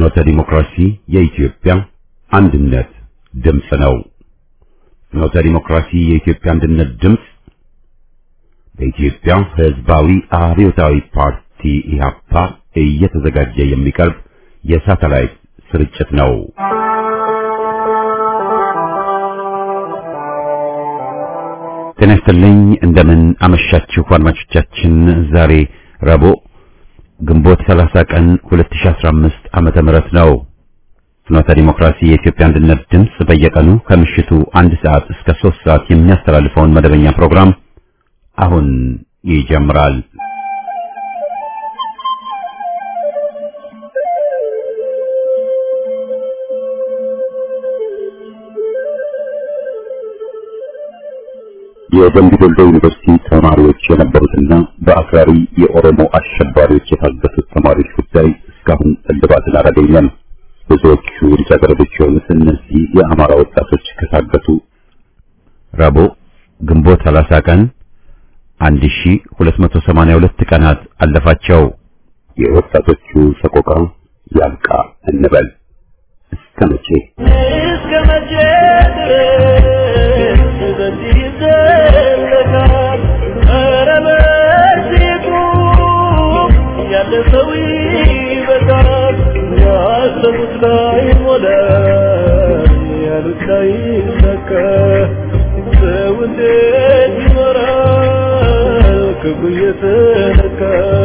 ፍኖተ ዲሞክራሲ የኢትዮጵያ አንድነት ድምፅ ነው። ፍኖተ ዲሞክራሲ የኢትዮጵያ አንድነት ድምፅ በኢትዮጵያ ሕዝባዊ አብዮታዊ ፓርቲ ኢህአፓ እየተዘጋጀ የሚቀርብ የሳተላይት ስርጭት ነው። ጤና ይስጥልኝ። እንደምን አመሻችሁ አድማጮቻችን። ዛሬ ረቡዕ ግንቦት 30 ቀን 2015 ዓመተ ምህረት ነው። ፍኖተ ዲሞክራሲ የኢትዮጵያ አንድነት ድምፅ በየቀኑ ከምሽቱ አንድ ሰዓት እስከ ሶስት ሰዓት የሚያስተላልፈውን መደበኛ ፕሮግራም አሁን ይጀምራል። የደምቢ ዶሎ ዩኒቨርሲቲ ተማሪዎች የነበሩትና በአክራሪ የኦሮሞ አሸባሪዎች የታገቱት ተማሪዎች ጉዳይ እስካሁን እልባትን አላገኘም። ብዙዎቹ ልጃገረዶች የሆኑት እነዚህ የአማራ ወጣቶች ከታገቱ ረቡዕ ግንቦት 30 ቀን 1282 ቀናት አለፋቸው። የወጣቶቹ ሰቆቃ ያልቃ እንበል እስከ መቼ እስከ መቼ ድረስ በዚህ ይዘለቃል? ኧረ በዚህ ቁም፣ ያለ ሰው ይበዛል። ያሰቡት ላይ ሞላ፣ ያሉት ላይ ሰካ። ሰው እንዴት ይኖራል ክፉ እየተነካ?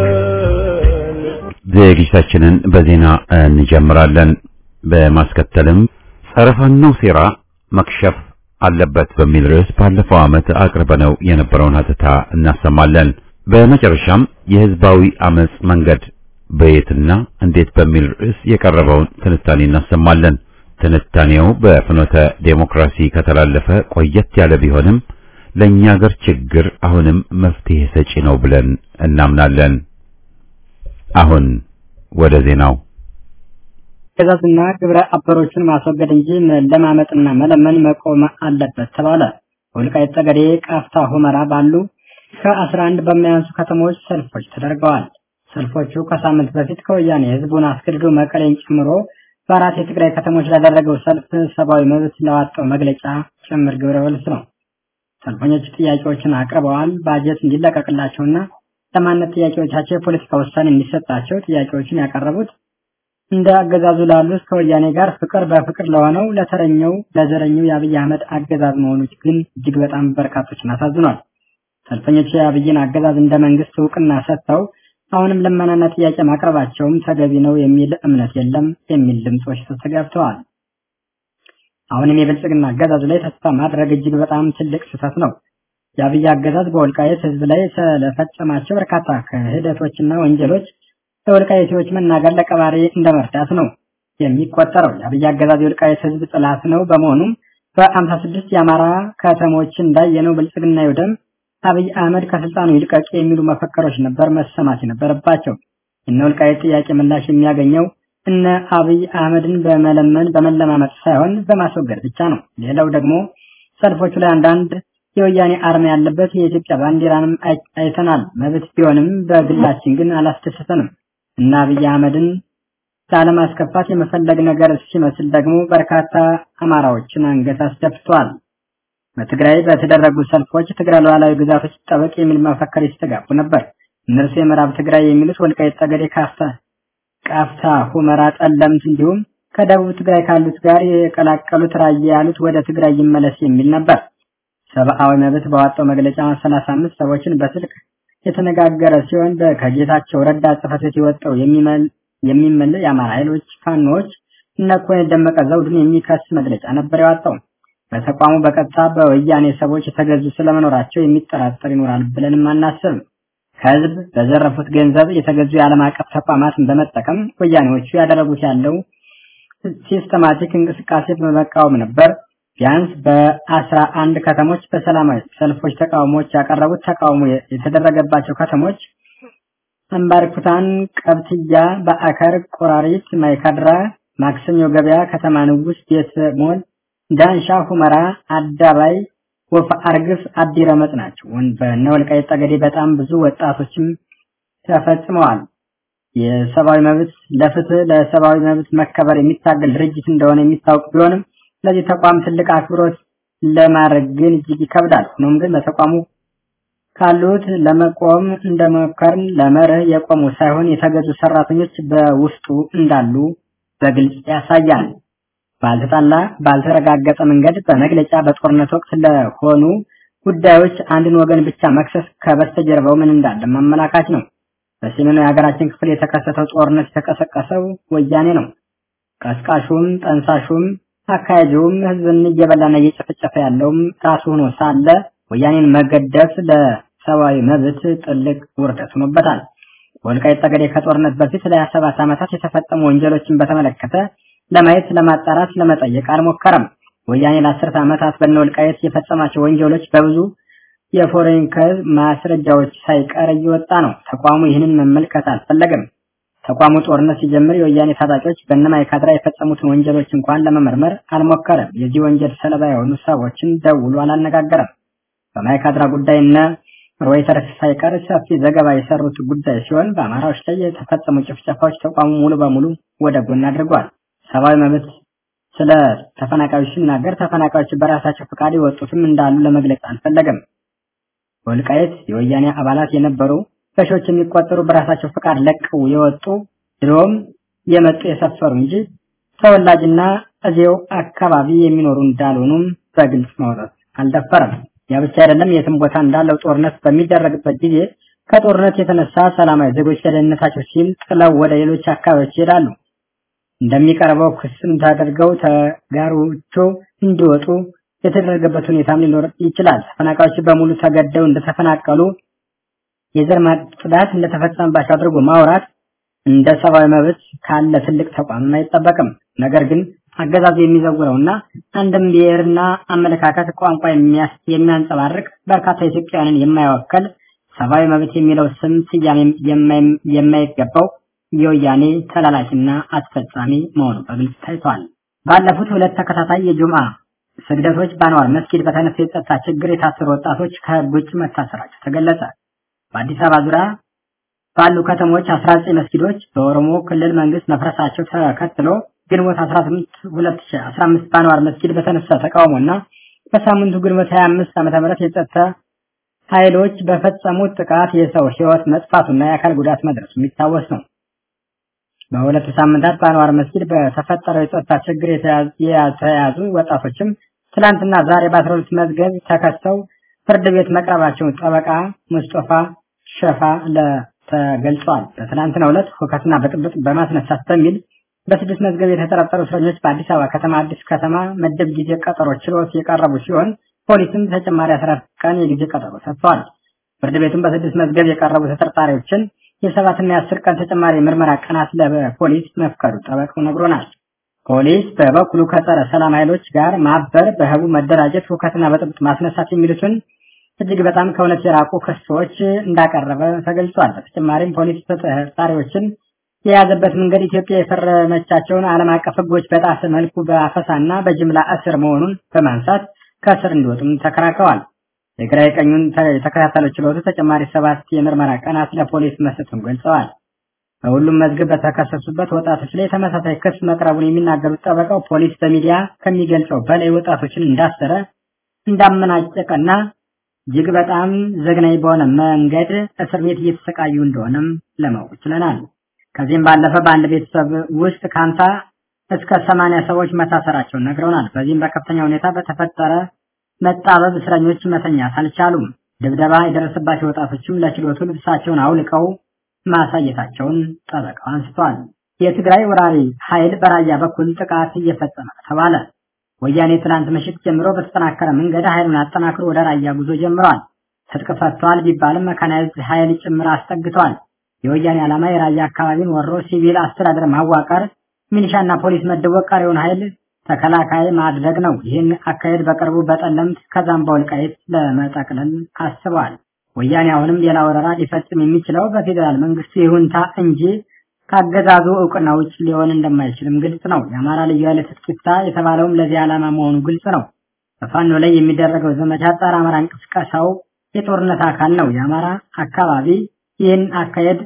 ዝግጅታችንን በዜና እንጀምራለን። በማስከተልም ጸረ ፋኖ ሴራ መክሸፍ አለበት በሚል ርዕስ ባለፈው ዓመት አቅርበነው የነበረውን ሀተታ እናሰማለን። በመጨረሻም የህዝባዊ አመጽ መንገድ በየትና እንዴት በሚል ርዕስ የቀረበውን ትንታኔ እናሰማለን። ትንታኔው በፍኖተ ዴሞክራሲ ከተላለፈ ቆየት ያለ ቢሆንም ለእኛ ሀገር ችግር አሁንም መፍትሄ ሰጪ ነው ብለን እናምናለን። አሁን ወደ ዜናው አገዛዝና ግብረ አበሮቹን ማስወገድ እንጂ መለማመጥና መለመን መቆም አለበት ተባለ። ወልቃይት ጠገዴ፣ ቃፍታ፣ ሁመራ ባሉ ከአስራ አንድ በሚያንሱ ከተሞች ሰልፎች ተደርገዋል። ሰልፎቹ ከሳምንት በፊት ከወያኔ ህዝቡን አስገድዶ መቀሌን ጨምሮ በአራት የትግራይ ከተሞች ላደረገው ሰልፍ ሰብአዊ መብት ለዋጣው መግለጫ ጭምር ግብረ መልስ ነው። ሰልፈኞቹ ጥያቄዎችን አቅርበዋል። ባጀት እንዲለቀቅላቸውና ለማንነት ጥያቄዎቻቸው የፖለቲካ ውሳኔ እንዲሰጣቸው ጥያቄዎችን ያቀረቡት እንደ አገዛዙ ላሉት ከወያኔ ጋር ፍቅር በፍቅር ለሆነው ለተረኛው ለዘረኛው የአብይ አህመድ አገዛዝ መሆኑ ግን እጅግ በጣም በርካቶችን አሳዝኗል። ሰልፈኞቹ የአብይን አገዛዝ እንደ መንግስት እውቅና ሰጥተው አሁንም ልመናና ጥያቄ ማቅረባቸውም ተገቢ ነው የሚል እምነት የለም የሚል ድምጾች ተስተጋብተዋል። አሁንም የብልጽግና አገዛዝ ላይ ተስፋ ማድረግ እጅግ በጣም ትልቅ ስህተት ነው። የአብይ አገዛዝ በወልቃየት ህዝብ ላይ ስለፈጸማቸው በርካታ ክህደቶችና ወንጀሎች ለወልቃይቴዎች መናገር ለቀባሪ እንደ መርዳት ነው የሚቆጠረው። የአብይ አገዛዝ የወልቃይት ህዝብ ጥላት ነው። በመሆኑም በአምሳ ስድስት የአማራ ከተሞች እንዳየነው ብልጽግና ይውደም፣ አብይ አህመድ ከስልጣኑ ይልቀቅ የሚሉ መፈክሮች ነበር መሰማት የነበረባቸው። እነ ወልቃይት ጥያቄ ምላሽ የሚያገኘው እነ አብይ አህመድን በመለመን በመለማመጥ ሳይሆን በማስወገድ ብቻ ነው። ሌላው ደግሞ ሰልፎቹ ላይ አንዳንድ የወያኔ አርማ ያለበት የኢትዮጵያ ባንዲራንም አይተናል። መብት ቢሆንም በግላችን ግን አላስደሰተንም እና አብይ አህመድን ላለማስከፋት የመፈለግ ነገር ሲመስል ደግሞ በርካታ አማራዎችን አንገት አስደፍቷል። በትግራይ በተደረጉ ሰልፎች ትግራይ ሉዓላዊ ግዛቶች ይጠበቅ የሚል መፈክር ይስተጋቡ ነበር። እነርሱ የምዕራብ ትግራይ የሚሉት ወልቃይት ጠገዴ፣ ካፍታ፣ ቃፍታ፣ ሁመራ፣ ጠለምት እንዲሁም ከደቡብ ትግራይ ካሉት ጋር የቀላቀሉት ራያ ያሉት ወደ ትግራይ ይመለስ የሚል ነበር። ሰብአዊ መብት ባወጣው መግለጫ 35 ሰዎችን በስልክ የተነጋገረ ሲሆን ከጌታቸው ረዳ ጽሕፈት ቤት የወጣው የሚመለ የአማራ ኃይሎች ፋኖዎች እነ ኮሎኔል ደመቀ ዘውዱን የሚከስ መግለጫ ነበር ያወጣው። በተቋሙ በቀጥታ በወያኔ ሰዎች የተገዙ ስለመኖራቸው የሚጠራጠር ይኖራል ብለንም አናስብም። ከህዝብ በዘረፉት ገንዘብ የተገዙ የዓለም አቀፍ ተቋማትን በመጠቀም ወያኔዎቹ ያደረጉት ያለው ሲስተማቲክ እንቅስቃሴ በመቃወም ነበር። ቢያንስ በአስራ አንድ ከተሞች በሰላማዊ ሰልፎች ተቃውሞዎች ያቀረቡት ተቃውሞ የተደረገባቸው ከተሞች አምባርኩታን፣ ቀብትያ፣ በአከር፣ ቆራሪት፣ ማይካድራ፣ ማክሰኞ ገበያ፣ ከተማ ንጉስ፣ ቤተ ሞል፣ ዳንሻ፣ ሁመራ፣ አዳባይ፣ ወፍ አርግፍ፣ አዲረመጥ ናቸው። በእነ ወልቃይት ጠገዴ በጣም ብዙ ወጣቶችም ተፈጽመዋል። የሰብአዊ መብት ለፍትህ ለሰብአዊ መብት መከበር የሚታገል ድርጅት እንደሆነ የሚታወቅ ቢሆንም ለዚህ ተቋም ትልቅ አክብሮት ለማድረግ ግን እጅግ ይከብዳል። ሆኖም ግን በተቋሙ ካሉት ለመቆም እንደሞከርን ለመርህ የቆሙ ሳይሆን የተገዙ ሰራተኞች በውስጡ እንዳሉ በግልጽ ያሳያል። ባልተጣላ ባልተረጋገጠ መንገድ በመግለጫ በጦርነት ወቅት ለሆኑ ጉዳዮች አንድን ወገን ብቻ መክሰስ ከበስተጀርባው ምን እንዳለ ማመላካች ነው። በሰሜኑ የሀገራችን ክፍል የተከሰተው ጦርነት የተቀሰቀሰው ወያኔ ነው። ቀስቃሹም ጠንሳሹም አካሄጁም ህዝብን እየበላና እየጨፈጨፈ ያለውም ራሱ ሆኖ ሳለ ወያኔን መገደፍ ለሰብአዊ መብት ጥልቅ ውርደት ሆኖበታል። ወልቃይት ጠገዴ ከጦርነት በፊት ለሀያ ሰባት ዓመታት የተፈጸሙ ወንጀሎችን በተመለከተ ለማየት፣ ለማጣራት፣ ለመጠየቅ አልሞከረም። ወያኔ ለአስርተ ዓመታት በነ ወልቃይት የፈጸማቸው ወንጀሎች በብዙ የፎሬንከር ማስረጃዎች ሳይቀር እየወጣ ነው። ተቋሙ ይህንን መመልከት አልፈለገም። ተቋሙ ጦርነት ሲጀምር የወያኔ ታጣቂዎች በእነማይካድራ የፈጸሙትን ወንጀሎች እንኳን ለመመርመር አልሞከረም። የዚህ ወንጀል ሰለባ የሆኑ ሰዎችን ደውሎ አላነጋገረም። በማይካድራ ጉዳይ እነ ሮይተርስ ሳይቀር ሰፊ ዘገባ የሰሩት ጉዳይ ሲሆን በአማራዎች ላይ የተፈጸሙ ጭፍጨፋዎች ተቋሙ ሙሉ በሙሉ ወደ ጎን አድርጓል። ሰብአዊ መብት ስለ ተፈናቃዮች ሲናገር ተፈናቃዮች በራሳቸው ፈቃድ የወጡትም እንዳሉ ለመግለጽ አልፈለገም። ወልቃየት የወያኔ አባላት የነበሩ በሺዎች የሚቆጠሩ በራሳቸው ፈቃድ ለቀው የወጡ ድሮም የመጡ የሰፈሩ እንጂ ተወላጅና እዚያው አካባቢ የሚኖሩ እንዳልሆኑም በግልጽ ማውጣት አልደፈረም። ያ ብቻ አይደለም። የትም ቦታ እንዳለው ጦርነት በሚደረግበት ጊዜ ከጦርነት የተነሳ ሰላማዊ ዜጎች ለደህንነታቸው ሲል ጥለው ወደ ሌሎች አካባቢዎች ይሄዳሉ። እንደሚቀርበው ክስም ተደርገው ተጋሮቹ እንዲወጡ የተደረገበት ሁኔታም ሊኖር ይችላል። ተፈናቃዮች በሙሉ ተገደው እንደተፈናቀሉ የዘር ማጽዳት እንደተፈጸመባቸው አድርጎ ማውራት እንደ ሰብአዊ መብት ካለ ትልቅ ተቋም አይጠበቅም። ነገር ግን አገዛዙ የሚዘውረውና አንድም ብሔርና አመለካከት ቋንቋ የሚያንጸባርቅ በርካታ ኢትዮጵያውያንን የማይወከል ሰብአዊ መብት የሚለው ስም ስያሜ የማይገባው የወያኔ ተላላኪና አስፈጻሚ መሆኑ በግልጽ ታይቷል። ባለፉት ሁለት ተከታታይ የጁምዓ ስግደቶች በአንዋር መስጊድ በተነሳ የጸጥታ ችግር የታሰሩ ወጣቶች ከህግ ውጭ መታሰራቸው ተገለጸ። በአዲስ አበባ ዙሪያ ባሉ ከተሞች 19 መስጊዶች በኦሮሞ ክልል መንግስት መፍረሳቸው ተከትሎ ግንቦት 18 2015 በአንዋር መስጊድ በተነሳ ተቃውሞና በሳምንቱ ግንቦት 25 ዓመተ ምህረት የጸጥታ ኃይሎች በፈጸሙት ጥቃት የሰው ህይወት መጥፋቱና የአካል ጉዳት መድረሱ የሚታወስ ነው። በሁለቱ ሳምንታት በአንዋር መስጊድ በተፈጠረው የጸጥታ ችግር የተያዙ ወጣቶችም ትላንትና ዛሬ በ12 መዝገብ ተከሰው ፍርድ ቤት መቅረባቸውን ጠበቃ ሙስጦፋ ሸፋ ተገልጿል። በትናንትናው ዕለት ሁከትና ብጥብጥ በማስነሳት በሚል በስድስት መዝገብ የተጠረጠሩ እስረኞች በአዲስ አበባ ከተማ አዲስ ከተማ መደብ ጊዜ ቀጠሮ ችሎት የቀረቡ ሲሆን ፖሊስም ተጨማሪ 14 ቀን የጊዜ ቀጠሮ ሰጥቷል። ፍርድ ቤቱም በስድስት መዝገብ የቀረቡ ተጠርጣሪዎችን የሰባትና የአስር ቀን ተጨማሪ ምርመራ ቀናት ለፖሊስ መፍቀዱ ጠበቃው ነግሮናል። ፖሊስ በበኩሉ ከጸረ ሰላም ኃይሎች ጋር ማበር፣ በህቡ መደራጀት፣ ሁከትና ብጥብጥ ማስነሳት የሚሉትን እጅግ በጣም ከእውነት የራቁ ክሶች እንዳቀረበ ተገልጿል። በተጨማሪም ፖሊስ ተጠርጣሪዎችን የያዘበት መንገድ ኢትዮጵያ የፈረመቻቸውን ዓለም አቀፍ ህጎች በጣሰ መልኩ በአፈሳና በጅምላ እስር መሆኑን በማንሳት ከእስር እንዲወጡም ተከራክረዋል። የግራ ቀኙን የተከታተለው ችሎቱ ተጨማሪ ሰባት የምርመራ ቀናት ለፖሊስ መስጠቱን ገልጸዋል። በሁሉም መዝገብ በተከሰሱበት ወጣቶች ላይ ተመሳሳይ ክስ መቅረቡን የሚናገሩት ጠበቃው ፖሊስ በሚዲያ ከሚገልጸው በላይ ወጣቶችን እንዳሰረ እንዳመናጨቀና እጅግ በጣም ዘግናኝ በሆነ መንገድ እስር ቤት እየተሰቃዩ እንደሆነም ለማወቅ ችለናል። ከዚህም ባለፈ በአንድ ቤተሰብ ውስጥ ከሀምሳ እስከ ሰማንያ ሰዎች መታሰራቸውን ነግረውናል። በዚህም በከፍተኛ ሁኔታ በተፈጠረ መጣበብ እስረኞች መተኛት አልቻሉም። ድብደባ የደረሰባቸው ወጣቶችም ለችሎቱ ልብሳቸውን አውልቀው ማሳየታቸውን ጠበቃው አንስቷል። የትግራይ ወራሪ ኃይል በራያ በኩል ጥቃት እየፈጸመ ተባለ። ወያኔ ትላንት ምሽት ጀምሮ በተጠናከረ መንገድ ኃይሉን አጠናክሮ ወደ ራያ ጉዞ ጀምሯል። ትጥቅ ፈቷል ቢባልም መካናይዝድ ኃይል ጭምር አስጠግቷል። የወያኔ ዓላማ የራያ አካባቢን ወሮ ሲቪል አስተዳደር ማዋቀር፣ ሚሊሻና ፖሊስ መድቦ ቀሪውን ኃይል ተከላካይ ማድረግ ነው። ይህን አካሄድ በቅርቡ በጠለምት ከዛም በወልቃይት ለመጠቅለል አስበዋል። ወያኔ አሁንም ሌላ ወረራ ሊፈጽም የሚችለው በፌዴራል መንግስቱ ይሁንታ እንጂ ካገዛዙ እውቅና ውጭ ሊሆን እንደማይችልም ግልጽ ነው። የአማራ ልዩ ኃይል ትጥቂታ የተባለውም ለዚህ ዓላማ መሆኑ ግልጽ ነው። በፋኖ ላይ የሚደረገው ዘመቻ ጸረ አማራ እንቅስቃሴው የጦርነት አካል ነው። የአማራ አካባቢ ይህን አካሄድ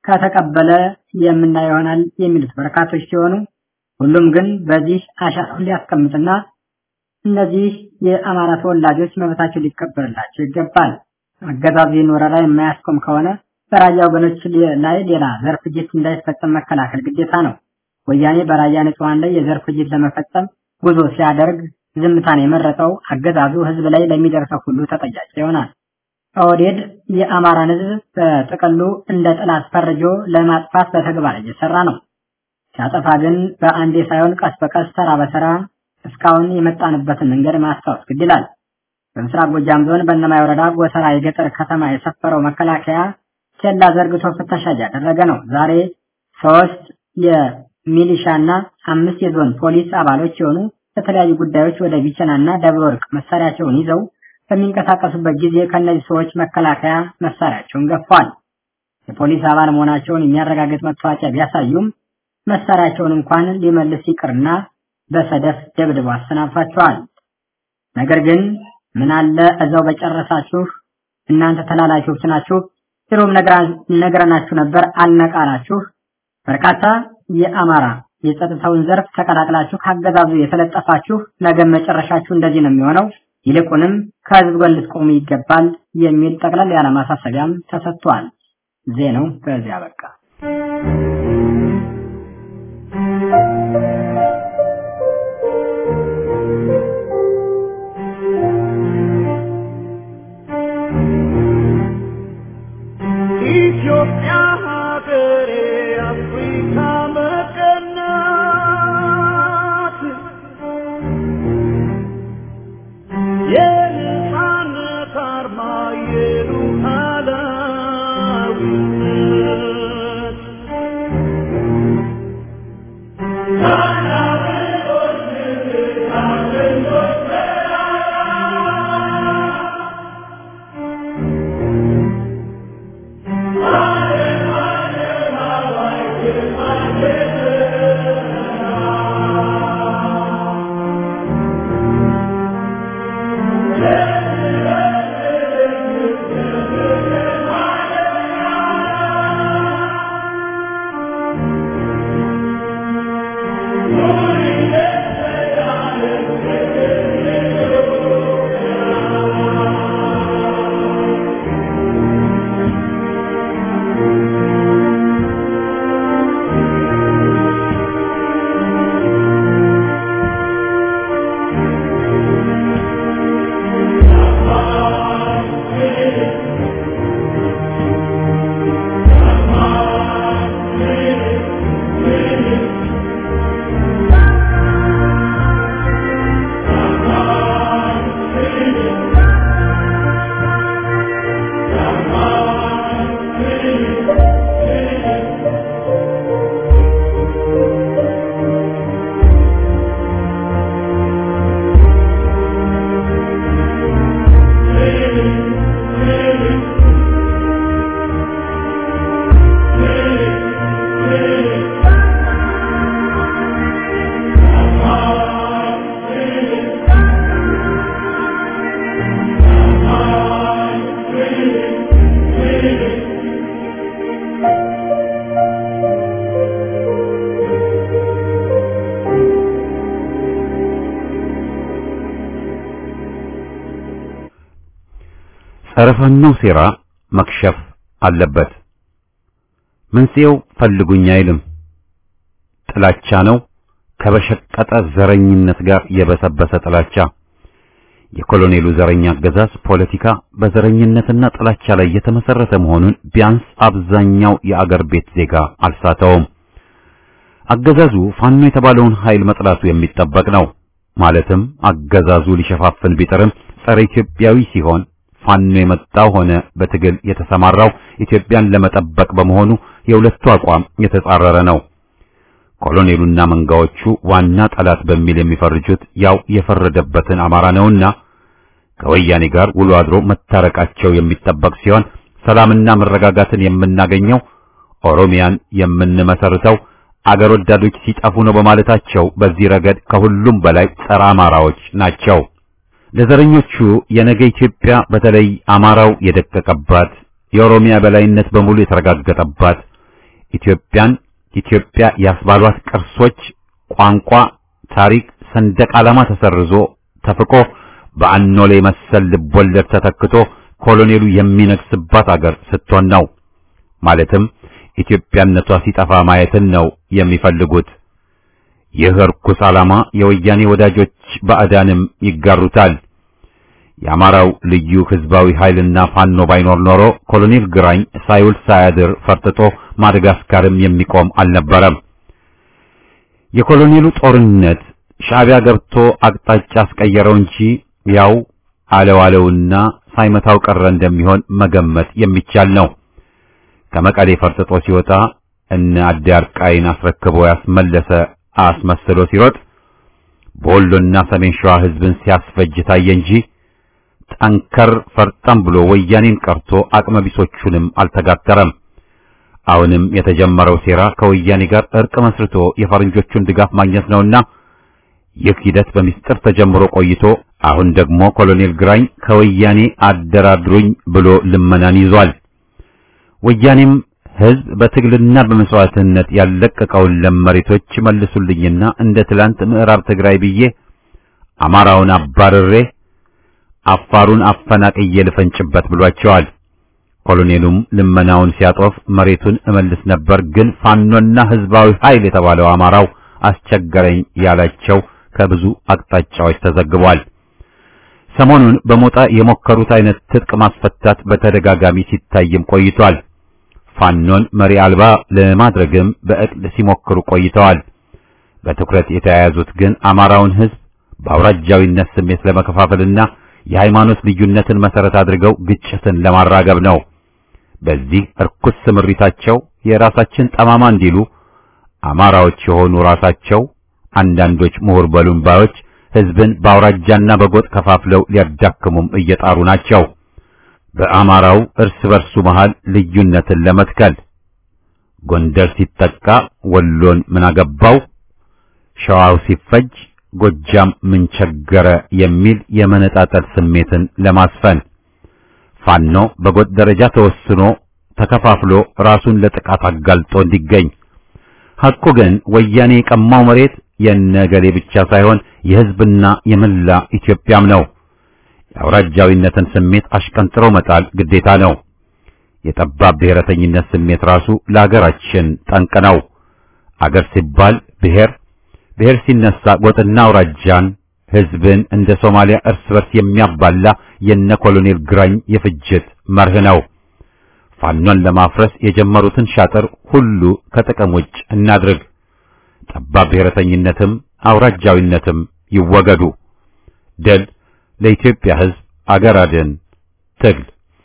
ከተቀበለ የምናየው ይሆናል የሚሉት በርካቶች ሲሆኑ ሁሉም ግን በዚህ አሻራውን ሊያስቀምጥና እነዚህ የአማራ ተወላጆች መብታቸው ሊከበርላቸው ይገባል። አገዛዙ ይህን ወረራ የማያስቆም ከሆነ በራያ ወገኖች ላይ ሌላ ዘር ፍጅት እንዳይፈጸም መከላከል ግዴታ ነው። ወያኔ በራያ ንጹሐን ላይ የዘር ፍጅት ለመፈጸም ጉዞ ሲያደርግ ዝምታን የመረጠው አገዛዙ ህዝብ ላይ ለሚደርሰው ሁሉ ተጠያቂ ይሆናል። ኦህዴድ የአማራን ህዝብ በጥቅሉ እንደ ጠላት ፈርጆ ለማጥፋት በተግባር እየሰራ ነው። ሲያጠፋ ግን በአንዴ ሳይሆን ቀስ በቀስ ተራ በተራ እስካሁን የመጣንበትን መንገድ ማስታወስ ግድ ይላል። በምስራቅ ጎጃም ዞን በእነማይ ወረዳ ጎተራ የገጠር ከተማ የሰፈረው መከላከያ ኬላ ዘርግቶ ፍተሻ እያደረገ ነው። ዛሬ ሶስት የሚሊሻና አምስት የዞን ፖሊስ አባሎች የሆኑ ለተለያዩ ጉዳዮች ወደ ቢቸናና ደብረ ወርቅ መሳሪያቸውን ይዘው በሚንቀሳቀሱበት ጊዜ ከእነዚህ ሰዎች መከላከያ መሳሪያቸውን ገፏል። የፖሊስ አባል መሆናቸውን የሚያረጋግጥ መታወቂያ ቢያሳዩም መሳሪያቸውን እንኳን ሊመልስ ይቅርና በሰደፍ ደብድቦ አሰናብቷቸዋል። ነገር ግን ምን አለ እዛው በጨረሳችሁ እናንተ ተላላኪዎች ናችሁ፣ ድሮም ነግረናችሁ ነበር አልነቃላችሁ። በርካታ የአማራ የጸጥታውን ዘርፍ ተቀላቅላችሁ ካገዛዙ የተለጠፋችሁ ነገ መጨረሻችሁ እንደዚህ ነው የሚሆነው፣ ይልቁንም ከህዝብ ጎን ልትቆሙ ይገባል የሚል ጠቅለል ያለ ማሳሰቢያም ተሰጥቷል። ዜናው በዚያ በቃ። ኢትዮጵያ ሀገሬ አፍሪካ መቀናት የነፃነት አርማ የሉዓላዊነት ጸረ ፋኖ ሴራ መክሸፍ አለበት። መንስኤው ፈልጉኝ አይልም፣ ጥላቻ ነው። ከበሸቀጠ ዘረኝነት ጋር የበሰበሰ ጥላቻ። የኮሎኔሉ ዘረኛ አገዛዝ ፖለቲካ በዘረኝነትና ጥላቻ ላይ የተመሰረተ መሆኑን ቢያንስ አብዛኛው የአገር ቤት ዜጋ አልሳተውም። አገዛዙ ፋኖ የተባለውን ኃይል መጥላቱ የሚጠበቅ ነው። ማለትም አገዛዙ ሊሸፋፍን ቢጥርም ጸረ ኢትዮጵያዊ ሲሆን ፋኖ የመጣው ሆነ በትግል የተሰማራው ኢትዮጵያን ለመጠበቅ በመሆኑ የሁለቱ አቋም የተጻረረ ነው። ኮሎኔሉና መንጋዎቹ ዋና ጠላት በሚል የሚፈርጁት ያው የፈረደበትን አማራ ነውና ከወያኔ ጋር ውሎ አድሮ መታረቃቸው የሚጠበቅ ሲሆን ሰላምና መረጋጋትን የምናገኘው ኦሮሚያን የምንመሰርተው አገር ወዳዶች ሲጠፉ ነው በማለታቸው በዚህ ረገድ ከሁሉም በላይ ጸረ አማራዎች ናቸው። ለዘረኞቹ የነገ ኢትዮጵያ በተለይ አማራው የደቀቀባት የኦሮሚያ በላይነት በሙሉ የተረጋገጠባት ኢትዮጵያን ኢትዮጵያ ያስባሏት ቅርሶች፣ ቋንቋ፣ ታሪክ፣ ሰንደቅ ዓላማ ተሰርዞ ተፍቆ በአኖሌ መሰል ልቦለድ ተተክቶ ኮሎኔሉ የሚነግስባት አገር ስትሆን ነው። ማለትም ኢትዮጵያነቷ ሲጠፋ ማየትን ነው የሚፈልጉት። ይህ ርኩስ ዓላማ የወያኔ ወዳጆች ባዕዳንም ይጋሩታል። የአማራው ልዩ ህዝባዊ ኃይልና ፋኖ ባይኖር ኖሮ ኮሎኔል ግራኝ ሳይውል ሳያድር ፈርጥጦ ማደጋስካርም የሚቆም አልነበረም። የኮሎኔሉ ጦርነት ሻዕቢያ ገብቶ አቅጣጫ አስቀየረው እንጂ ያው አለው አለውና ሳይመታው ቀረ እንደሚሆን መገመት የሚቻል ነው። ከመቀሌ ፈርጥጦ ሲወጣ እነ አዳርቃይን አስረክቦ ያስመለሰ አስመስሎ ሲሮጥ በወሎና ሰሜን ሸዋ ህዝብን ሲያስፈጅ ታየ እንጂ ጠንከር ፈርጠም ብሎ ወያኔን ቀርቶ አቅመቢሶቹንም አልተጋተረም። አሁንም የተጀመረው ሴራ ከወያኔ ጋር እርቅ መስርቶ የፈረንጆቹን ድጋፍ ማግኘት ነውና ይህ ሂደት በሚስጥር ተጀምሮ ቆይቶ አሁን ደግሞ ኮሎኔል ግራኝ ከወያኔ አደራድሩኝ ብሎ ልመናን ይዟል። ወያኔም ህዝብ በትግልና በመስዋዕትነት ያለቀቀውን ለም መሬቶች መልሱልኝና እንደ ትላንት ምዕራብ ትግራይ ብዬ አማራውን አባርሬ አፋሩን አፈናቅዬ ልፈንጭበት ብሏቸዋል። ኮሎኔሉም ልመናውን ሲያጦፍ መሬቱን እመልስ ነበር፣ ግን ፋኖና ህዝባዊ ኃይል የተባለው አማራው አስቸገረኝ ያላቸው ከብዙ አቅጣጫዎች ተዘግቧል። ሰሞኑን በሞጣ የሞከሩት አይነት ትጥቅ ማስፈታት በተደጋጋሚ ሲታይም ቆይቷል። ፋኖን መሪ አልባ ለማድረግም በእቅድ ሲሞክሩ ቆይተዋል። በትኩረት የተያያዙት ግን አማራውን ህዝብ በአውራጃዊነት ስሜት ለመከፋፈልና የሃይማኖት ልዩነትን መሰረት አድርገው ግጭትን ለማራገብ ነው። በዚህ እርኩስ ስምሪታቸው የራሳችን ጠማማ እንዲሉ አማራዎች የሆኑ ራሳቸው አንዳንዶች ምሁር በሉን ባዮች ህዝብን በአውራጃና በጎጥ ከፋፍለው ሊያዳክሙም እየጣሩ ናቸው። በአማራው እርስ በርሱ መሃል ልዩነትን ለመትከል ጎንደር ሲጠቃ ወሎን ምን አገባው፣ ሸዋው ሲፈጅ ጎጃም ምን ቸገረ የሚል የመነጣጠል ስሜትን ለማስፈን ፋኖ በጎጥ ደረጃ ተወስኖ ተከፋፍሎ ራሱን ለጥቃት አጋልጦ እንዲገኝ ሐቁ ግን ወያኔ የቀማው መሬት የነገሌ ብቻ ሳይሆን የህዝብና የመላ ኢትዮጵያም ነው። የአውራጃዊነትን ስሜት አሽቀንጥሮ መጣል ግዴታ ነው። የጠባብ ብሔረተኝነት ስሜት ራሱ ለአገራችን ጠንቅ ነው። አገር ሲባል ብሔር፣ ብሔር ሲነሳ ጎጥና አውራጃን፣ ህዝብን እንደ ሶማሊያ እርስ በርስ የሚያባላ የነ ኮሎኔል ግራኝ የፍጅት መርህ ነው። ፋኖን ለማፍረስ የጀመሩትን ሻጥር ሁሉ ከጥቅም ውጭ እናድርግ። ጠባብ ብሔረተኝነትም አውራጃዊነትም ይወገዱ። ድል ለኢትዮጵያ ህዝብ፣ አገር አድን ትግል።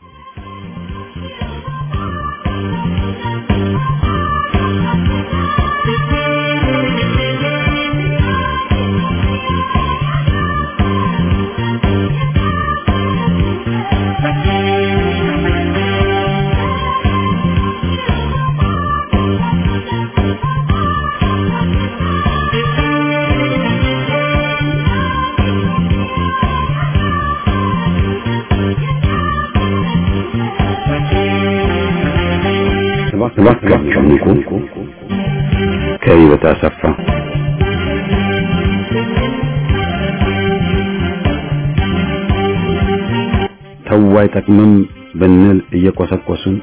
እባካችሁ ንቁ። ከህይወት አሰፋ ተው አይጠቅምም ብንል እየቆሰቆሱን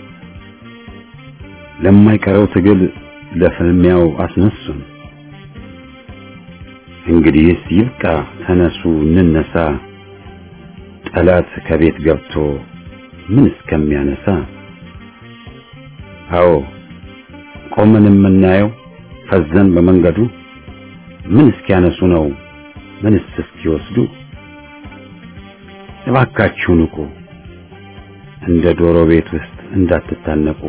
ለማይቀረው ትግል ለፍልሚያው አስነሱን። እንግዲህስ ይብቃ፣ ተነሱ እንነሳ፣ ጠላት ከቤት ገብቶ ምን እስከሚያነሳ አዎ ቆመን የምናየው ፈዘን በመንገዱ ምን እስኪያነሱ ነው ምንስ እስኪወስዱ? እባካችሁ ንቁ፣ እንደ ዶሮ ቤት ውስጥ እንዳትታነቁ።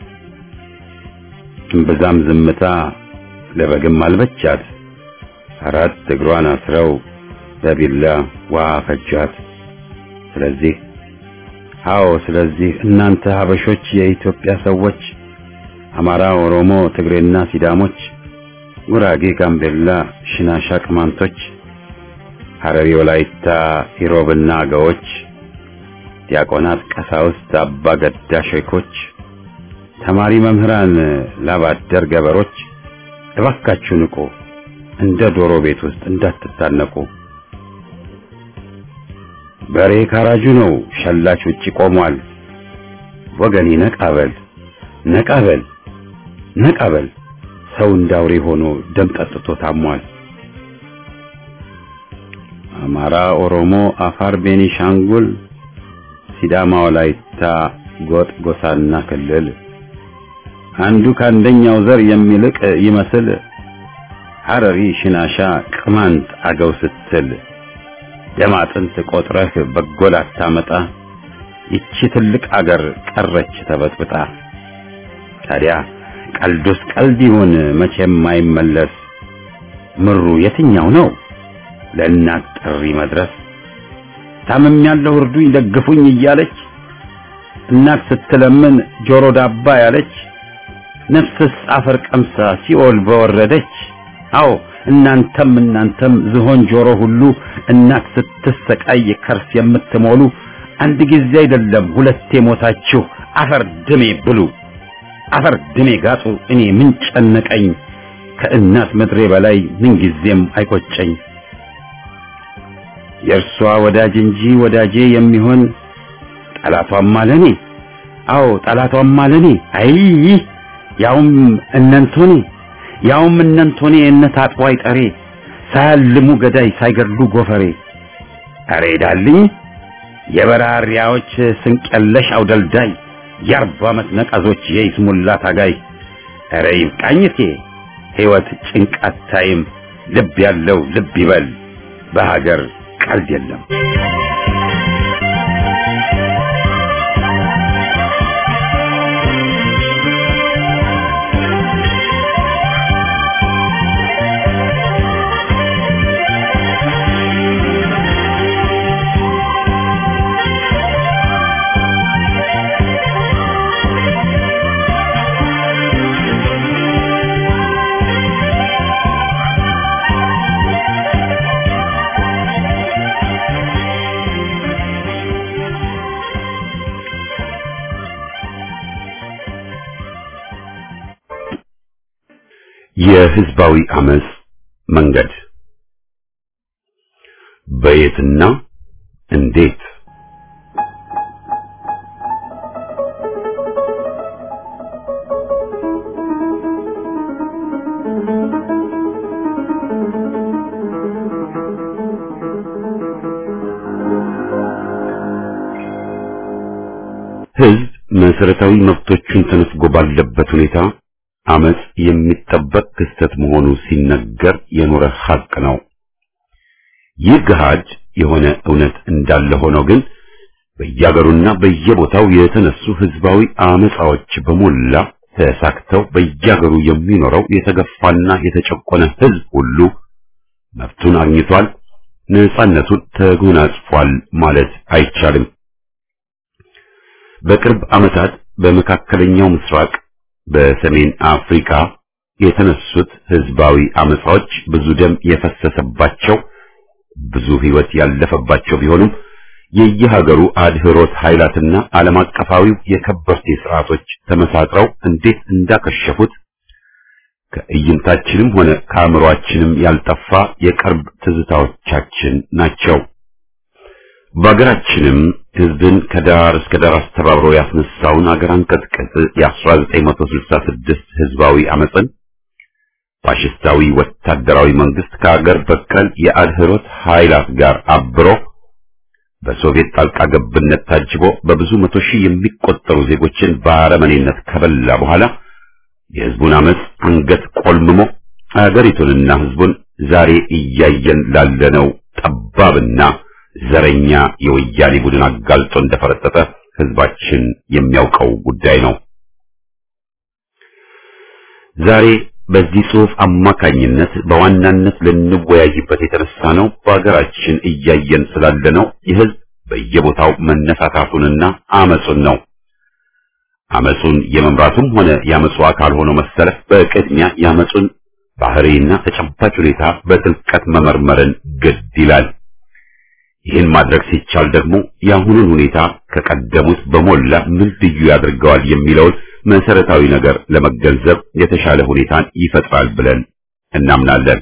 እምብዛም ዝምታ ለበግም አልበቻት፣ አራት እግሯን አስረው በቢላ ውሃ ፈጇት። ስለዚህ አዎ ስለዚህ እናንተ ሀበሾች የኢትዮጵያ ሰዎች አማራ፣ ኦሮሞ፣ ትግሬና ሲዳሞች፣ ጉራጌ፣ ጋምቤላ፣ ሽናሻ፣ ቅማንቶች፣ ሐረሪ፣ ወላይታ፣ ኢሮብና አገዎች፣ ዲያቆናት፣ ቀሳውስት፣ አባ ገዳ ሼኮች፣ ተማሪ መምህራን፣ ላባደር ገበሮች እባካችሁ ንቁ፣ እንደ ዶሮ ቤት ውስጥ እንዳትታነቁ። በሬ ካራጁ ነው፣ ሸላች ውጪ ቆሟል። ወገኔ ነቃበል ነቃበል ነቃበል፣ ሰው እንዳውሬ ሆኖ ደም ጠጥቶ ታሟል። አማራ፣ ኦሮሞ፣ አፋር፣ ቤኒሻንጉል፣ ሲዳማ፣ ወላይታ፣ ጎጥ፣ ጎሳና ክልል አንዱ ከአንደኛው ዘር የሚልቅ ይመስል ሐረሪ፣ ሽናሻ፣ ቅማንት፣ አገው ስትል ደም አጥንት ቆጥረህ በጎል አታመጣ። ይቺ ትልቅ አገር ቀረች ተበጥብጣ። ታዲያ ቀልዱስ ቀልድ ይሁን መቼም አይመለስ። ምሩ የትኛው ነው ለእናት ጥሪ መድረስ? ታምም ያለው እርዱኝ ደግፉኝ እያለች እናት ስትለምን ጆሮ ዳባ ያለች ነፍስስ አፈር ቀምሳ ሲኦል በወረደች። አዎ እናንተም እናንተም ዝሆን ጆሮ ሁሉ እናት ስትሰቃይ ከርስ የምትሞሉ አንድ ጊዜ አይደለም ሁለቴ ሞታችሁ አፈር ድሜ ብሉ፣ አፈር ድሜ ጋጡ። እኔ ምን ጨነቀኝ ከእናት ምድሬ በላይ ምን ጊዜም አይቆጨኝ። የእርሷ ወዳጅ እንጂ ወዳጄ የሚሆን ጠላቷም አለኔ። አዎ ጠላቷም አለኔ። አይ ያውም እነንቶኔ ያውም እነንቶኔ እነት አጥዋይ ጠሬ ሳያልሙ ገዳይ ሳይገድሉ ጎፈሬ አሬ ዳልኝ የበራሪያዎች ስንቀለሽ አውደልዳይ የአርባ ዓመት ነቀዞች የይስሙላ ታጋይ አረ ይብቃኝቴ ሕይወት ጭንቃት ታይም ልብ ያለው ልብ ይበል በሀገር ቀልድ የለም። የህዝባዊ አመጽ መንገድ በየትና እንዴት ህዝብ መሰረታዊ መብቶቹን ተነፍጎ ባለበት ሁኔታ አመጽ የሚጠበቅ ክስተት መሆኑ ሲነገር የኖረ ሐቅ ነው። ይህ ገሃድ የሆነ እውነት እንዳለ ሆኖ ግን በየአገሩና በየቦታው የተነሱ ህዝባዊ አመጻዎች በሞላ ተሳክተው በየአገሩ የሚኖረው የተገፋና የተጨቆነ ህዝብ ሁሉ መብቱን አግኝቷል፣ ነጻነቱን ተጎናጽፏል ማለት አይቻልም። በቅርብ ዓመታት በመካከለኛው ምስራቅ በሰሜን አፍሪካ የተነሱት ህዝባዊ አመጻዎች ብዙ ደም የፈሰሰባቸው ብዙ ህይወት ያለፈባቸው ቢሆኑም የየሀገሩ አድህሮት ኃይላትና ዓለም አቀፋዊው የከበርቴ ስርዓቶች ተመሳጥረው እንዴት እንዳከሸፉት ከእይንታችንም ሆነ ከአእምሮአችንም ያልጠፋ የቅርብ ትዝታዎቻችን ናቸው። በሀገራችንም ህዝብን ከዳር እስከ ዳር አስተባብሮ ያስነሳውን አገር አንቀጥቅጥ የ1966 ህዝባዊ አመፅን ፋሽስታዊ ወታደራዊ መንግስት ከአገር በቀል የአድህሮት ኃይላት ጋር አብሮ በሶቪየት ጣልቃ ገብነት ታጅቦ በብዙ መቶ ሺህ የሚቆጠሩ ዜጎችን በአረመኔነት ከበላ በኋላ የህዝቡን አመፅ አንገት ቆልምሞ አገሪቱንና ህዝቡን ዛሬ እያየን ላለነው ጠባብና ዘረኛ የወያኔ ቡድን አጋልጦ እንደፈረጠጠ ህዝባችን የሚያውቀው ጉዳይ ነው። ዛሬ በዚህ ጽሑፍ አማካኝነት በዋናነት ልንወያይበት የተነሳ ነው በሀገራችን እያየን ስላለነው የህዝብ በየቦታው መነሳታቱንና አመጹን ነው። አመጹን የመምራቱም ሆነ የአመጹ አካል ሆኖ መሰለፍ በቅድሚያ የአመጹን ባህሪና ተጨባጭ ሁኔታ በጥልቀት መመርመርን ግድ ይላል። ይህን ማድረግ ሲቻል ደግሞ የአሁኑን ሁኔታ ከቀደሙት በሞላ ምን ልዩ ያደርገዋል የሚለውን መሰረታዊ ነገር ለመገንዘብ የተሻለ ሁኔታን ይፈጥራል ብለን እናምናለን።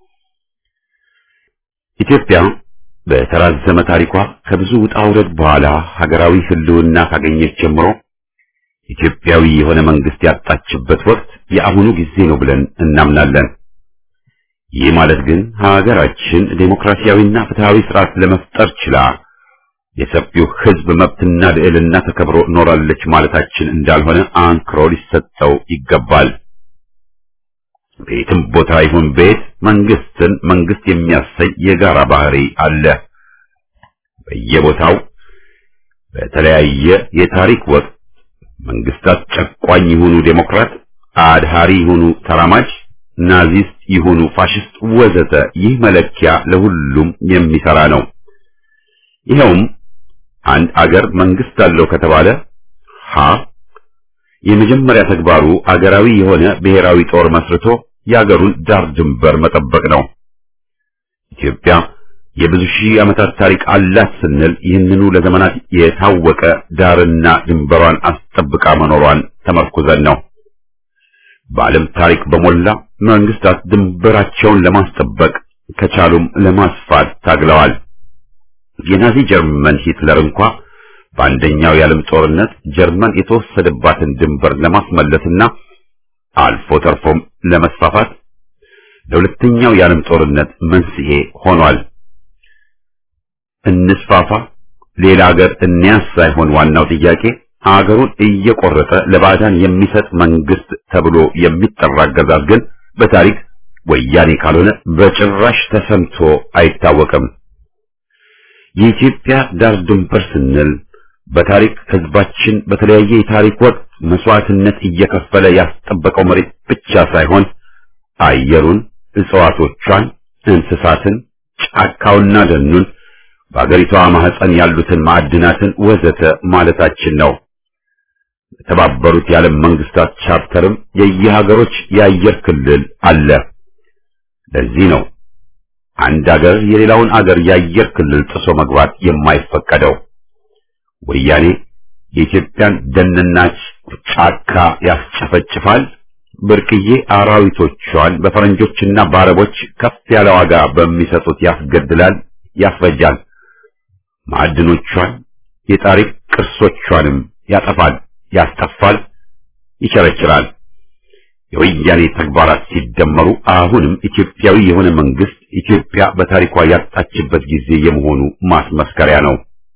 ኢትዮጵያ በተራዘመ ታሪኳ ከብዙ ውጣ ውረድ በኋላ ሀገራዊ ሕልውና ካገኘች ጀምሮ ኢትዮጵያዊ የሆነ መንግስት ያጣችበት ወቅት የአሁኑ ጊዜ ነው ብለን እናምናለን። ይህ ማለት ግን ሀገራችን ዴሞክራሲያዊና ፍትሃዊ ስርዓት ለመፍጠር ችላ የሰፊው ሕዝብ መብትና ልዕልና ተከብሮ ኖራለች ማለታችን እንዳልሆነ አንክሮ ሊሰጠው ይገባል። ቤትም ቦታ ይሁን ቤት መንግስትን መንግስት የሚያሰኝ የጋራ ባህሪ አለ። በየቦታው በተለያየ የታሪክ ወቅት መንግስታት ጨቋኝ ይሁኑ ዴሞክራት፣ አድሃሪ ይሁኑ ተራማጅ፣ ናዚስት ይሁኑ ፋሽስት ወዘተ ይህ መለኪያ ለሁሉም የሚሰራ ነው። ይኸውም አንድ አገር መንግስት አለው ከተባለ ሀ የመጀመሪህ ተግባሩ አገራዊ የሆነ ብሔራዊ ጦር መስርቶ የአገሩን ዳር ድንበር መጠበቅ ነው። ኢትዮጵያ የብዙ ሺህ ዓመታት ታሪክ አላት ስንል ይህንኑ ለዘመናት የታወቀ ዳርና ድንበሯን አስጠብቃ መኖሯን ተመርኩዘን ነው። በዓለም ታሪክ በሞላ መንግስታት ድንበራቸውን ለማስጠበቅ ከቻሉም ለማስፋት ታግለዋል። የናዚ ጀርመን ሂትለር እንኳ በአንደኛው የዓለም ጦርነት ጀርመን የተወሰደባትን ድንበር ለማስመለስና አልፎ ተርፎም ለመስፋፋት ለሁለተኛው የዓለም ጦርነት መንስኤ ሆኗል። እንስፋፋ፣ ሌላ ሀገር እንያዝ ሳይሆን ዋናው ጥያቄ አገሩን እየቆረጠ ለባዕዳን የሚሰጥ መንግስት ተብሎ የሚጠራ አገዛዝ ግን በታሪክ ወያኔ ካልሆነ በጭራሽ ተሰምቶ አይታወቅም። የኢትዮጵያ ዳር ድንበር ስንል በታሪክ ህዝባችን በተለያየ የታሪክ ወቅት መስዋዕትነት እየከፈለ ያስጠበቀው መሬት ብቻ ሳይሆን አየሩን፣ እጽዋቶቿን፣ እንስሳትን፣ ጫካውና ደኑን በአገሪቷ ማህፀን ያሉትን ማዕድናትን ወዘተ ማለታችን ነው። የተባበሩት የዓለም መንግስታት ቻርተርም የየሀገሮች የአየር ክልል አለ። ለዚህ ነው አንድ አገር የሌላውን አገር የአየር ክልል ጥሶ መግባት የማይፈቀደው። ወያኔ የኢትዮጵያን ደንና ጫካ ያስጨፈጭፋል፣ ብርቅዬ አራዊቶቿን በፈረንጆችና በአረቦች ከፍ ያለ ዋጋ በሚሰጡት ያስገድላል፣ ያስፈጃል። ማዕድኖቿን የታሪክ ቅርሶቿንም ያጠፋል፣ ያስጠፋል፣ ይቸረችራል። የወያኔ ተግባራት ሲደመሩ አሁንም ኢትዮጵያዊ የሆነ መንግስት ኢትዮጵያ በታሪኳ ያጣችበት ጊዜ የመሆኑ ማስመስከሪያ ነው።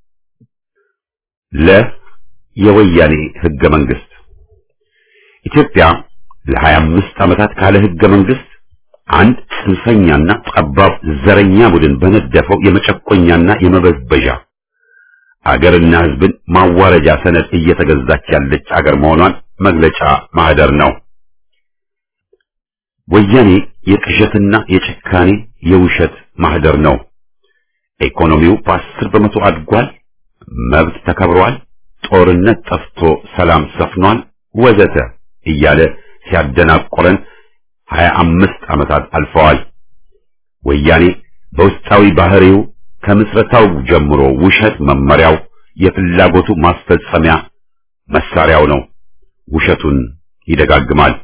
ለ የወያኔ ህገ መንግስት ኢትዮጵያ ለሀያ አምስት ዓመታት ካለ ህገ መንግስት አንድ ጽንፈኛና ጠባብ ዘረኛ ቡድን በነደፈው የመጨቆኛና የመበዝበዣ አገርና ህዝብን ማዋረጃ ሰነድ እየተገዛች ያለች አገር መሆኗን መግለጫ ማህደር ነው። ወያኔ የቅዠትና የጭካኔ የውሸት ማህደር ነው። ኢኮኖሚው በአስር በመቶ አድጓል፣ መብት ተከብሯል፣ ጦርነት ጠፍቶ ሰላም ሰፍኗል፣ ወዘተ እያለ ሲያደናቆረን ሀያ አምስት ዓመታት አልፈዋል። ወያኔ በውስጣዊ ባህሪው ከምስረታው ጀምሮ ውሸት መመሪያው፣ የፍላጎቱ ማስፈጸሚያ መሳሪያው ነው። ውሸቱን ይደጋግማል።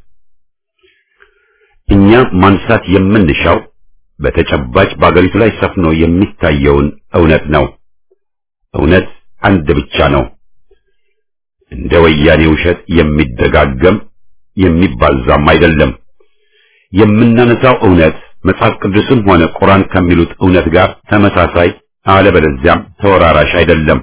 እኛ ማንሳት የምንሻው በተጨባጭ በአገሪቱ ላይ ሰፍኖ የሚታየውን እውነት ነው። እውነት አንድ ብቻ ነው። እንደ ወያኔ ውሸት የሚደጋገም የሚባዛም አይደለም። የምናነሳው እውነት መጽሐፍ ቅዱስም ሆነ ቁርአን ከሚሉት እውነት ጋር ተመሳሳይ አለበለዚያም ተወራራሽ አይደለም።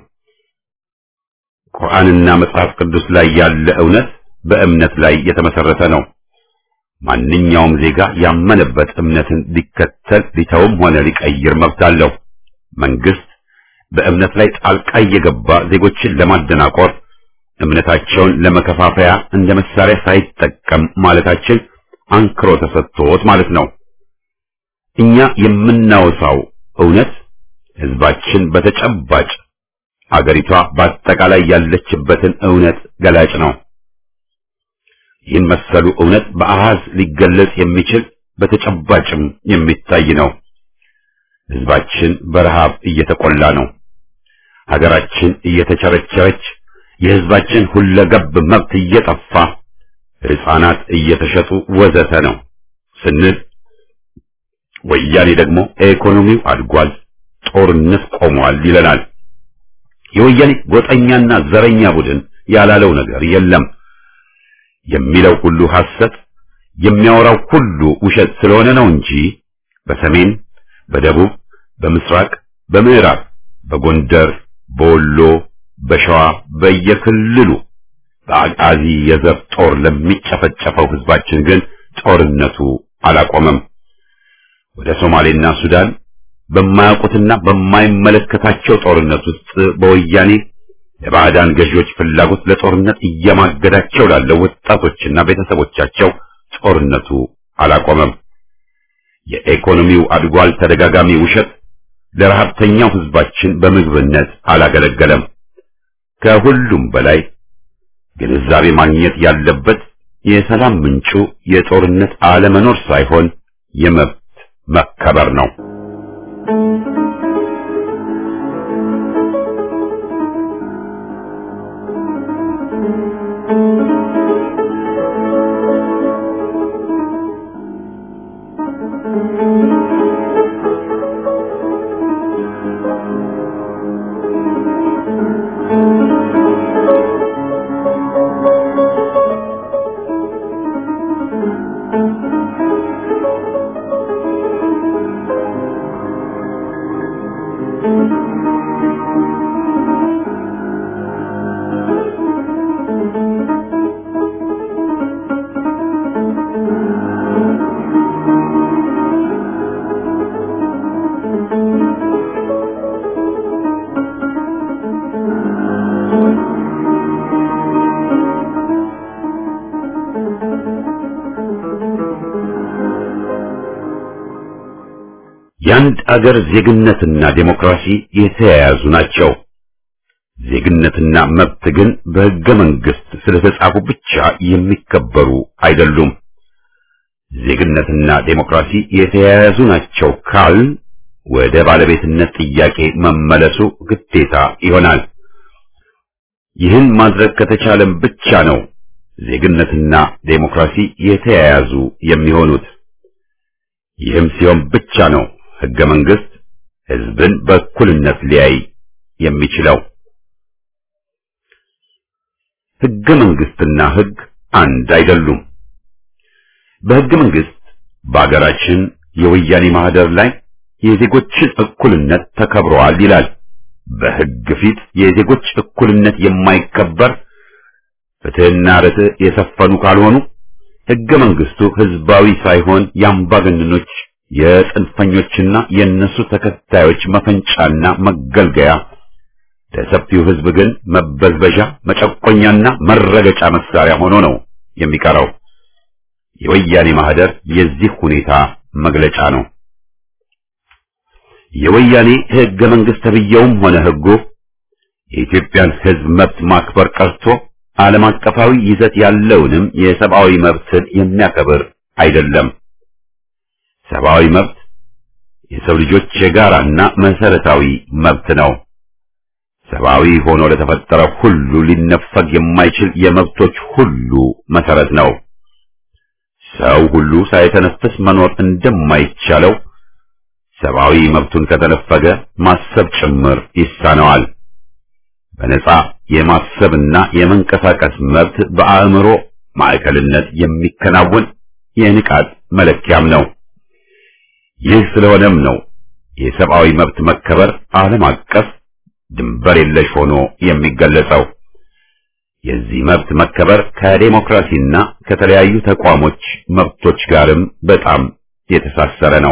ቁርአንና መጽሐፍ ቅዱስ ላይ ያለ እውነት በእምነት ላይ የተመሰረተ ነው። ማንኛውም ዜጋ ያመነበት እምነትን ሊከተል ሊተውም ሆነ ሊቀይር መብት አለው። መንግስት በእምነት ላይ ጣልቃ እየገባ ዜጎችን ለማደናቆር እምነታቸውን ለመከፋፈያ እንደ መሳሪያ ሳይጠቀም ማለታችን አንክሮ ተሰጥቶት ማለት ነው። እኛ የምናወሳው እውነት ህዝባችን በተጨባጭ አገሪቷ በአጠቃላይ ያለችበትን እውነት ገላጭ ነው። ይህን መሰሉ እውነት በአሃዝ ሊገለጽ የሚችል በተጨባጭም የሚታይ ነው። ህዝባችን በረሃብ እየተቆላ ነው። ሀገራችን እየተቸረቸረች፣ የህዝባችን ሁለገብ መብት እየጠፋ ሕፃናት እየተሸጡ ወዘተ ነው ስንል ወያኔ ደግሞ ኢኮኖሚው አድጓል፣ ጦርነት ቆሟል ይለናል። የወያኔ ጎጠኛና ዘረኛ ቡድን ያላለው ነገር የለም። የሚለው ሁሉ ሐሰት፣ የሚያወራው ሁሉ ውሸት ስለሆነ ነው እንጂ በሰሜን፣ በደቡብ፣ በምስራቅ፣ በምዕራብ፣ በጎንደር፣ በወሎ፣ በሸዋ በየክልሉ በአቃዚ የዘር ጦር ለሚጨፈጨፈው ህዝባችን ግን ጦርነቱ አላቆመም። ወደ ሶማሌና ሱዳን በማያውቁትና በማይመለከታቸው ጦርነት ውስጥ በወያኔ የባዕዳን ገዢዎች ፍላጎት ለጦርነት እየማገዳቸው ላለው ወጣቶችና ቤተሰቦቻቸው ጦርነቱ አላቆመም። የኢኮኖሚው አድጓል ተደጋጋሚ ውሸት ለረሃብተኛው ህዝባችን በምግብነት አላገለገለም። ከሁሉም በላይ ግንዛቤ ማግኘት ያለበት የሰላም ምንጩ የጦርነት አለመኖር ሳይሆን የመብት መከበር ነው። የአንድ አገር ዜግነትና ዴሞክራሲ የተያያዙ ናቸው። ዜግነትና መብት ግን በሕገ መንግሥት ስለተጻፉ ብቻ የሚከበሩ አይደሉም። ዜግነትና ዴሞክራሲ የተያያዙ ናቸው ካል ወደ ባለቤትነት ጥያቄ መመለሱ ግዴታ ይሆናል። ይህን ማድረግ ከተቻለም ብቻ ነው ዜግነትና ዴሞክራሲ የተያያዙ የሚሆኑት። ይህም ሲሆን ብቻ ነው ሕገ መንግሥት ሕዝብን በእኩልነት ሊያይ የሚችለው። ሕገ መንግሥትና ሕግ አንድ አይደሉም። በሕገ መንግሥት በአገራችን የወያኔ ማህደር ላይ የዜጎችን እኩልነት ተከብረዋል ይላል። በሕግ ፊት የዜጎች እኩልነት የማይከበር ፍትሕና ርትዕ የሰፈኑ ካልሆኑ ሕገ መንግሥቱ ሕዝባዊ ሳይሆን የአምባገነኖች የጽንፈኞችና የእነሱ ተከታዮች መፈንጫና መገልገያ ለሰፊው ሕዝብ ግን መበዝበዣ፣ መጨቆኛና መረገጫ መሳሪያ ሆኖ ነው የሚቀረው። የወያኔ ማህደር የዚህ ሁኔታ መግለጫ ነው። የወያኔ ሕገ መንግሥት ተብዬውም ሆነ ሕጉ የኢትዮጵያን ሕዝብ መብት ማክበር ቀርቶ ዓለም አቀፋዊ ይዘት ያለውንም የሰብአዊ መብትን የሚያከብር አይደለም። ሰብአዊ መብት የሰው ልጆች የጋራና መሰረታዊ መብት ነው። ሰብአዊ ሆኖ ለተፈጠረ ሁሉ ሊነፈግ የማይችል የመብቶች ሁሉ መሰረት ነው። ሰው ሁሉ ሳይተነፍስ መኖር እንደማይቻለው ሰብአዊ መብቱን ከተነፈገ ማሰብ ጭምር ይሳነዋል። በነጻ የማሰብና የመንቀሳቀስ መብት በአእምሮ ማዕከልነት የሚከናወን የንቃት መለኪያም ነው። ይህ ስለሆነም ነው የሰብአዊ መብት መከበር ዓለም አቀፍ ድንበር የለሽ ሆኖ የሚገለጸው። የዚህ መብት መከበር ከዴሞክራሲና ከተለያዩ ተቋሞች መብቶች ጋርም በጣም የተሳሰረ ነው።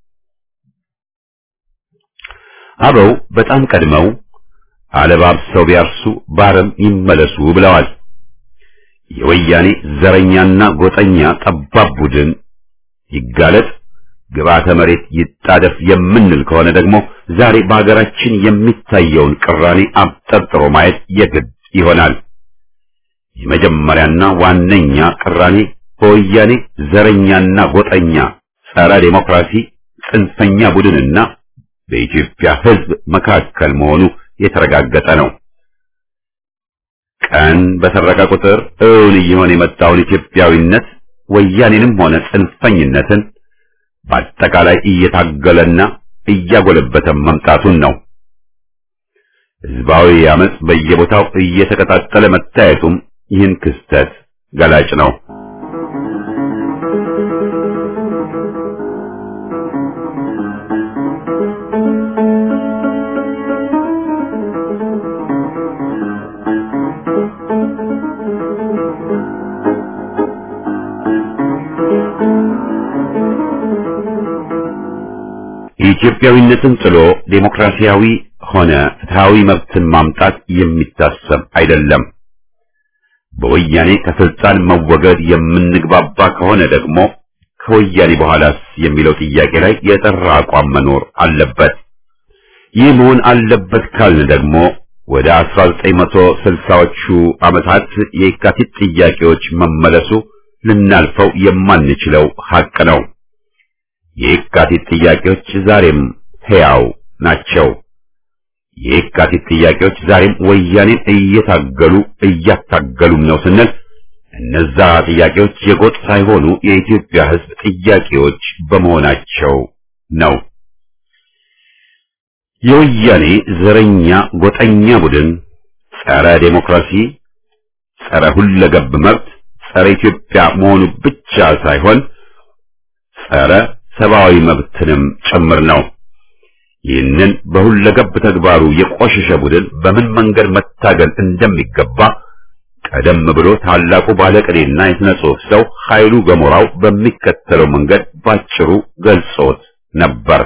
አበው በጣም ቀድመው አለባብሰው ቢያርሱ ባረም ይመለሱ ብለዋል። የወያኔ ዘረኛና ጎጠኛ ጠባብ ቡድን ይጋለጥ ግብዓተ መሬት ይጣደፍ የምንል ከሆነ ደግሞ ዛሬ በሀገራችን የሚታየውን ቅራኔ አብጠርጥሮ ማየት የግድ ይሆናል። የመጀመሪያና ዋነኛ ቅራኔ በወያኔ ዘረኛና ጎጠኛ ጸረ ዴሞክራሲ ጽንፈኛ ቡድንና በኢትዮጵያ ሕዝብ መካከል መሆኑ የተረጋገጠ ነው። ቀን በሰረቀ ቁጥር እውን እየሆነ የመጣውን ኢትዮጵያዊነት ወያኔንም ሆነ ጽንፈኝነትን በአጠቃላይ እየታገለና እያጎለበተ መምጣቱን ነው። ህዝባዊ አመጽ በየቦታው እየተቀጣጠለ መታየቱም ይህን ክስተት ገላጭ ነው። ኢትዮጵያዊነትን ጥሎ ዴሞክራሲያዊ ሆነ ፍትሃዊ መብትን ማምጣት የሚታሰብ አይደለም። በወያኔ ከስልጣን መወገድ የምንግባባ ከሆነ ደግሞ ከወያኔ በኋላስ የሚለው ጥያቄ ላይ የጠራ አቋም መኖር አለበት። ይህ መሆን አለበት ካልን ደግሞ ወደ 1960ዎቹ ዓመታት የካቲት ጥያቄዎች መመለሱ ልናልፈው የማንችለው ሐቅ ነው። የካቲት ጥያቄዎች ዛሬም ሕያው ናቸው። የካቲት ጥያቄዎች ዛሬም ወያኔን እየታገሉ እያታገሉም ነው ስንል እነዛ ጥያቄዎች የጎጥ ሳይሆኑ የኢትዮጵያ ሕዝብ ጥያቄዎች በመሆናቸው ነው። የወያኔ ዘረኛ ጎጠኛ ቡድን ጸረ ዴሞክራሲ፣ ጸረ ሁለገብ መብት፣ ጸረ ኢትዮጵያ መሆኑ ብቻ ሳይሆን ጸረ ሰብአዊ መብትንም ጭምር ነው። ይህንን በሁለገብ ተግባሩ የቆሸሸ ቡድን በምን መንገድ መታገል እንደሚገባ ቀደም ብሎ ታላቁ ባለቅኔና የሥነ ጽሑፍ ሰው ኃይሉ ገሞራው በሚከተለው መንገድ ባጭሩ ገልጾት ነበር።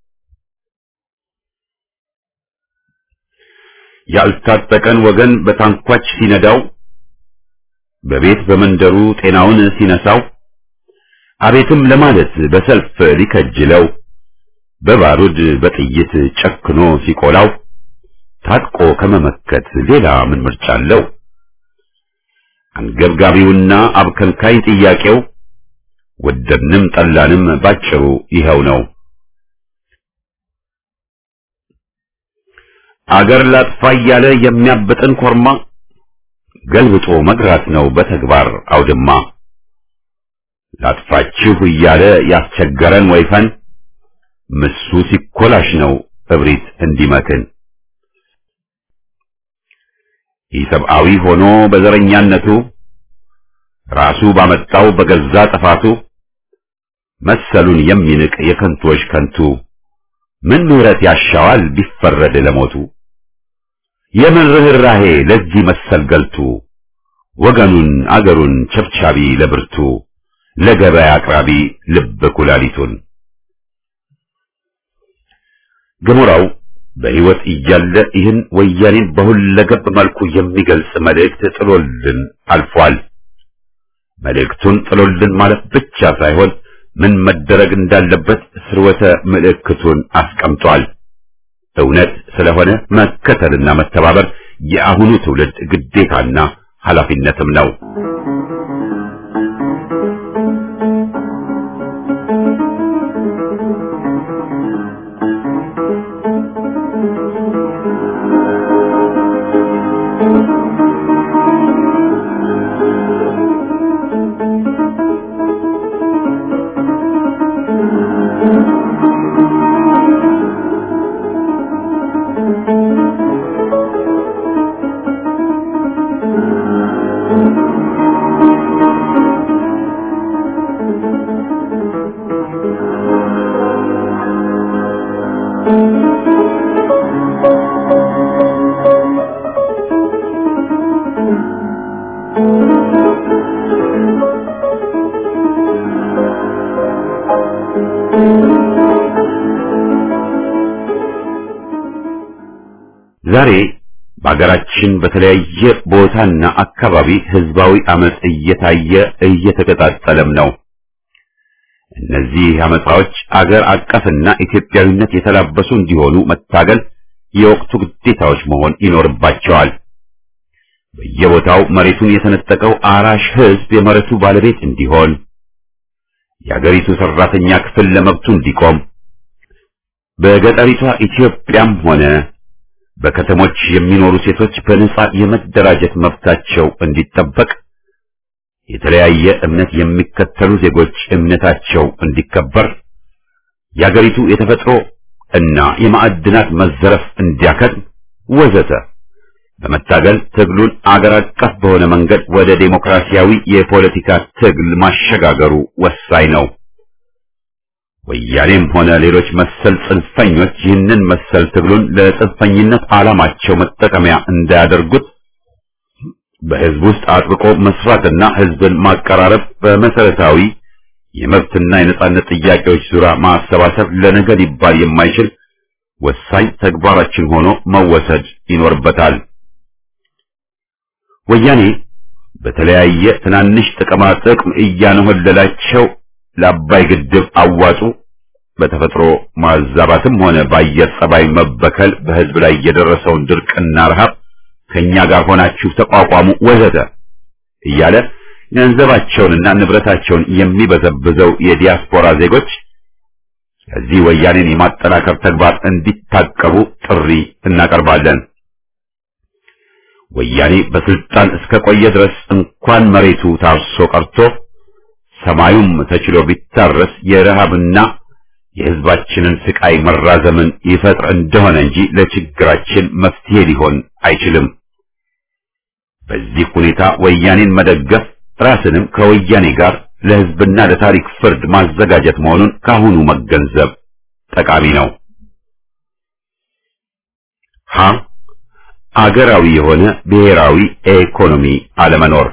ያልታጠቀን ወገን በታንኳች ሲነዳው፣ በቤት በመንደሩ ጤናውን ሲነሳው፣ አቤትም ለማለት በሰልፍ ሊከጅለው፣ በባሩድ በጥይት ጨክኖ ሲቆላው፣ ታጥቆ ከመመከት ሌላ ምን ምርጫ አለው? አንገብጋቢውና አብከንካይ ጥያቄው ወደድንም ጠላንም ባጭሩ ይኸው ነው። አገር ላጥፋ እያለ የሚያብጥን ኮርማ ገልብጦ መግራት ነው በተግባር አውድማ። ላጥፋችሁ እያለ ያስቸገረን ወይፈን ምሱ ሲኮላሽ ነው እብሪት እንዲመክን። ኢሰብአዊ ሆኖ በዘረኛነቱ ራሱ ባመጣው በገዛ ጥፋቱ መሰሉን የሚንቅ የከንቶች ከንቱ ምን ምሕረት ያሻዋል ቢፈረድ ለሞቱ? የምን ርኅራሄ ለዚህ መሰል ገልቱ ወገኑን አገሩን ቸብቻቢ ለብርቱ ለገበያ አቅራቢ ልብ ኩላሊቱን ገሞራው በሕይወት እያለ ይህን ወያኔን በሁለገብ መልኩ የሚገልጽ መልእክት ጥሎልን አልፏል። መልእክቱን ጥሎልን ማለት ብቻ ሳይሆን ምን መደረግ እንዳለበት ስርወተ ምልክቱን አስቀምጧል። እውነት ስለሆነ መከተልና መተባበር የአሁኑ ትውልድ ግዴታና ኃላፊነትም ነው። ዛሬ በአገራችን በተለያየ ቦታና አካባቢ ህዝባዊ አመጽ እየታየ እየተቀጣጠለም ነው። እነዚህ አመጻዎች አገር አቀፍና ኢትዮጵያዊነት የተላበሱ እንዲሆኑ መታገል የወቅቱ ግዴታዎች መሆን ይኖርባቸዋል። በየቦታው መሬቱን የተነጠቀው አራሽ ህዝብ የመሬቱ ባለቤት እንዲሆን፣ የአገሪቱ ሰራተኛ ክፍል ለመብቱ እንዲቆም፣ በገጠሪቷ ኢትዮጵያም ሆነ በከተሞች የሚኖሩ ሴቶች በነጻ የመደራጀት መብታቸው እንዲጠበቅ፣ የተለያየ እምነት የሚከተሉ ዜጎች እምነታቸው እንዲከበር፣ የአገሪቱ የተፈጥሮ እና የማዕድናት መዘረፍ እንዲያከትም ወዘተ በመታገል ትግሉን አገር አቀፍ በሆነ መንገድ ወደ ዴሞክራሲያዊ የፖለቲካ ትግል ማሸጋገሩ ወሳኝ ነው። ወያኔም ሆነ ሌሎች መሰል ጽንፈኞች ይህንን መሰል ትግሉን ለጽንፈኝነት ዓላማቸው መጠቀሚያ እንዳያደርጉት በሕዝብ ውስጥ አጥብቆ መስራትና ሕዝብን ማቀራረብ በመሰረታዊ የመብትና የነጻነት ጥያቄዎች ዙሪያ ማሰባሰብ ለነገ ሊባል የማይችል ወሳኝ ተግባራችን ሆኖ መወሰድ ይኖርበታል። ወያኔ በተለያየ ትናንሽ ጥቅማ ጥቅም እያነሆለላቸው ለአባይ ግድብ አዋጡ በተፈጥሮ ማዛባትም ሆነ በአየር ጸባይ መበከል በሕዝብ ላይ የደረሰውን ድርቅና ረሃብ ከኛ ጋር ሆናችሁ ተቋቋሙ ወዘተ እያለ ገንዘባቸውንና ንብረታቸውን የሚበዘብዘው የዲያስፖራ ዜጎች ከዚህ ወያኔን የማጠናከር ተግባር እንዲታቀቡ ጥሪ እናቀርባለን። ወያኔ በስልጣን እስከ ቆየ ድረስ እንኳን መሬቱ ታርሶ ቀርቶ ሰማዩም ተችሎ ቢታረስ የረሃብና የሕዝባችንን ስቃይ መራዘምን ይፈጥር እንደሆነ እንጂ ለችግራችን መፍትሄ ሊሆን አይችልም። በዚህ ሁኔታ ወያኔን መደገፍ ራስንም ከወያኔ ጋር ለሕዝብና ለታሪክ ፍርድ ማዘጋጀት መሆኑን ካሁኑ መገንዘብ ጠቃሚ ነው። ሀ አገራዊ የሆነ ብሔራዊ ኢኮኖሚ አለመኖር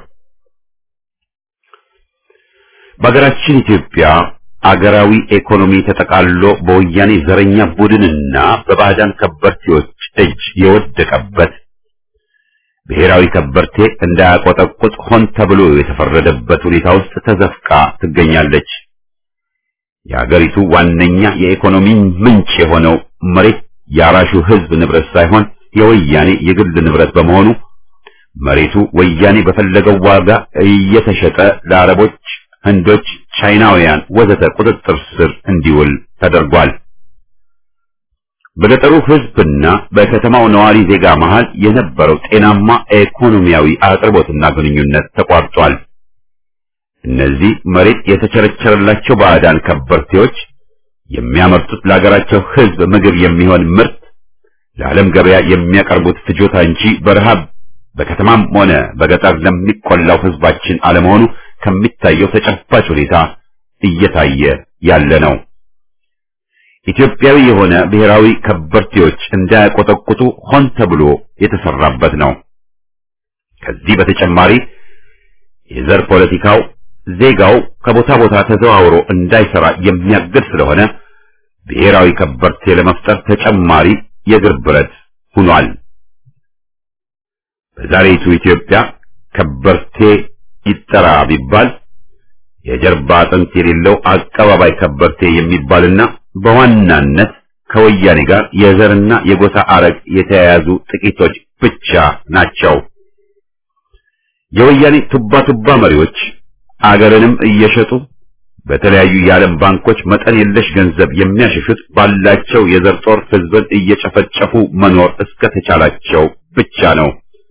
በሀገራችን ኢትዮጵያ አገራዊ ኢኮኖሚ ተጠቃሎ በወያኔ ዘረኛ ቡድንና በባዕዳን ከበርቴዎች እጅ የወደቀበት ብሔራዊ ከበርቴ እንዳያቆጠቁጥ ሆን ተብሎ የተፈረደበት ሁኔታ ውስጥ ተዘፍቃ ትገኛለች። የአገሪቱ ዋነኛ የኢኮኖሚ ምንጭ የሆነው መሬት የአራሹ ሕዝብ ንብረት ሳይሆን የወያኔ የግል ንብረት በመሆኑ መሬቱ ወያኔ በፈለገው ዋጋ እየተሸጠ ለአረቦች፣ ህንዶች፣ ቻይናውያን ወዘተ ቁጥጥር ስር እንዲውል ተደርጓል። በገጠሩ ሕዝብና በከተማው ነዋሪ ዜጋ መሃል የነበረው ጤናማ ኢኮኖሚያዊ አቅርቦትና ግንኙነት ተቋርጧል። እነዚህ መሬት የተቸረቸረላቸው ባዕዳን ከበርቴዎች የሚያመርቱት ለሀገራቸው ሕዝብ ምግብ የሚሆን ምርት ለዓለም ገበያ የሚያቀርቡት ፍጆታ እንጂ በረሃብ በከተማም ሆነ በገጠር ለሚቆላው ሕዝባችን አለመሆኑ ከሚታየው ተጨባጭ ሁኔታ እየታየ ያለ ነው። ኢትዮጵያዊ የሆነ ብሔራዊ ከበርቴዎች እንዳያቆጠቁጡ ሆን ተብሎ የተሰራበት ነው። ከዚህ በተጨማሪ የዘር ፖለቲካው ዜጋው ከቦታ ቦታ ተዘዋውሮ እንዳይሰራ የሚያግድ ስለሆነ ብሔራዊ ከበርቴ ለመፍጠር ተጨማሪ የእግር ብረት ሆኗል። በዛሬቱ ኢትዮጵያ ከበርቴ ይጠራ ቢባል የጀርባ አጥንት የሌለው አቀባባይ ከበርቴ የሚባልና በዋናነት ከወያኔ ጋር የዘርና የጎሳ አረግ የተያያዙ ጥቂቶች ብቻ ናቸው። የወያኔ ቱባ ቱባ መሪዎች አገርንም እየሸጡ በተለያዩ የዓለም ባንኮች መጠን የለሽ ገንዘብ የሚያሸሹት ባላቸው የዘር ጦር ሕዝብን እየጨፈጨፉ መኖር እስከተቻላቸው ብቻ ነው።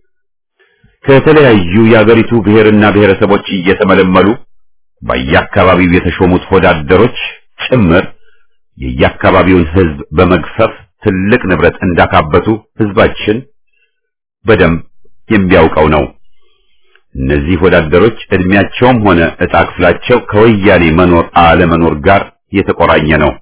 ከተለያዩ የአገሪቱ ብሔርና ብሔረሰቦች እየተመለመሉ በየአካባቢው የተሾሙት ወዳደሮች ጭምር የየአካባቢውን ሕዝብ በመግፈፍ ትልቅ ንብረት እንዳካበቱ ሕዝባችን በደንብ የሚያውቀው ነው። እነዚህ ወዳደሮች እድሜያቸውም ሆነ ዕጣ ክፍላቸው ከወያኔ መኖር አለመኖር ጋር የተቆራኘ ነው።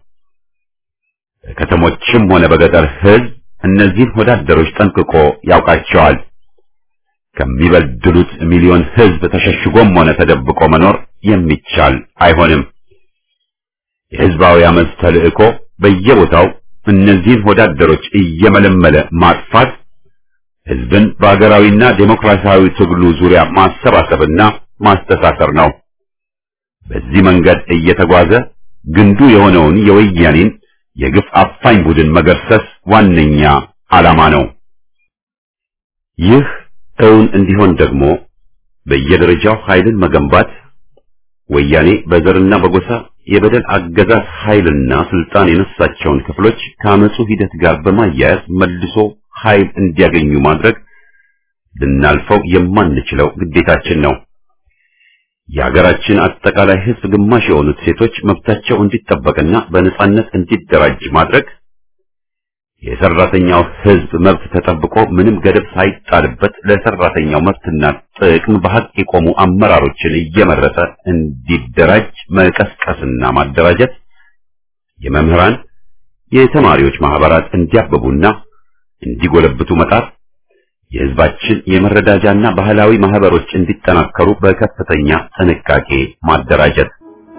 በከተሞችም ሆነ በገጠር ሕዝብ እነዚህን ወዳደሮች ጠንቅቆ ያውቃቸዋል። ከሚበድሉት ሚሊዮን ሕዝብ ተሸሽጎም ሆነ ተደብቆ መኖር የሚቻል አይሆንም። የሕዝባዊ አመፅ ተልእኮ በየቦታው እነዚህን ወዳደሮች እየመለመለ ማጥፋት ሕዝብን በአገራዊና ዴሞክራሲያዊ ትግሉ ዙሪያ ማሰባሰብና ማስተሳሰር ነው። በዚህ መንገድ እየተጓዘ ግንዱ የሆነውን የወያኔን የግፍ አፋኝ ቡድን መገርሰስ ዋነኛ ዓላማ ነው። ይህ እውን እንዲሆን ደግሞ በየደረጃው ኃይልን መገንባት ወያኔ በዘርና በጎሳ የበደል አገዛዝ ኃይልና ስልጣን የነሳቸውን ክፍሎች ከአመፁ ሂደት ጋር በማያያዝ መልሶ ኃይል እንዲያገኙ ማድረግ ልናልፈው የማንችለው ግዴታችን ነው። የሀገራችን አጠቃላይ ሕዝብ ግማሽ የሆኑት ሴቶች መብታቸው እንዲጠበቅና በነጻነት እንዲደራጅ ማድረግ የሰራተኛው ሕዝብ መብት ተጠብቆ ምንም ገደብ ሳይጣልበት ለሰራተኛው መብትና ጥቅም በሐቅ የቆሙ አመራሮችን እየመረጠ እንዲደራጅ መቀስቀስና ማደራጀት፣ የመምህራን የተማሪዎች ማህበራት እንዲያብቡና እንዲጎለብቱ መጣር፣ የሕዝባችን የመረዳጃና ባህላዊ ማህበሮች እንዲጠናከሩ በከፍተኛ ጥንቃቄ ማደራጀት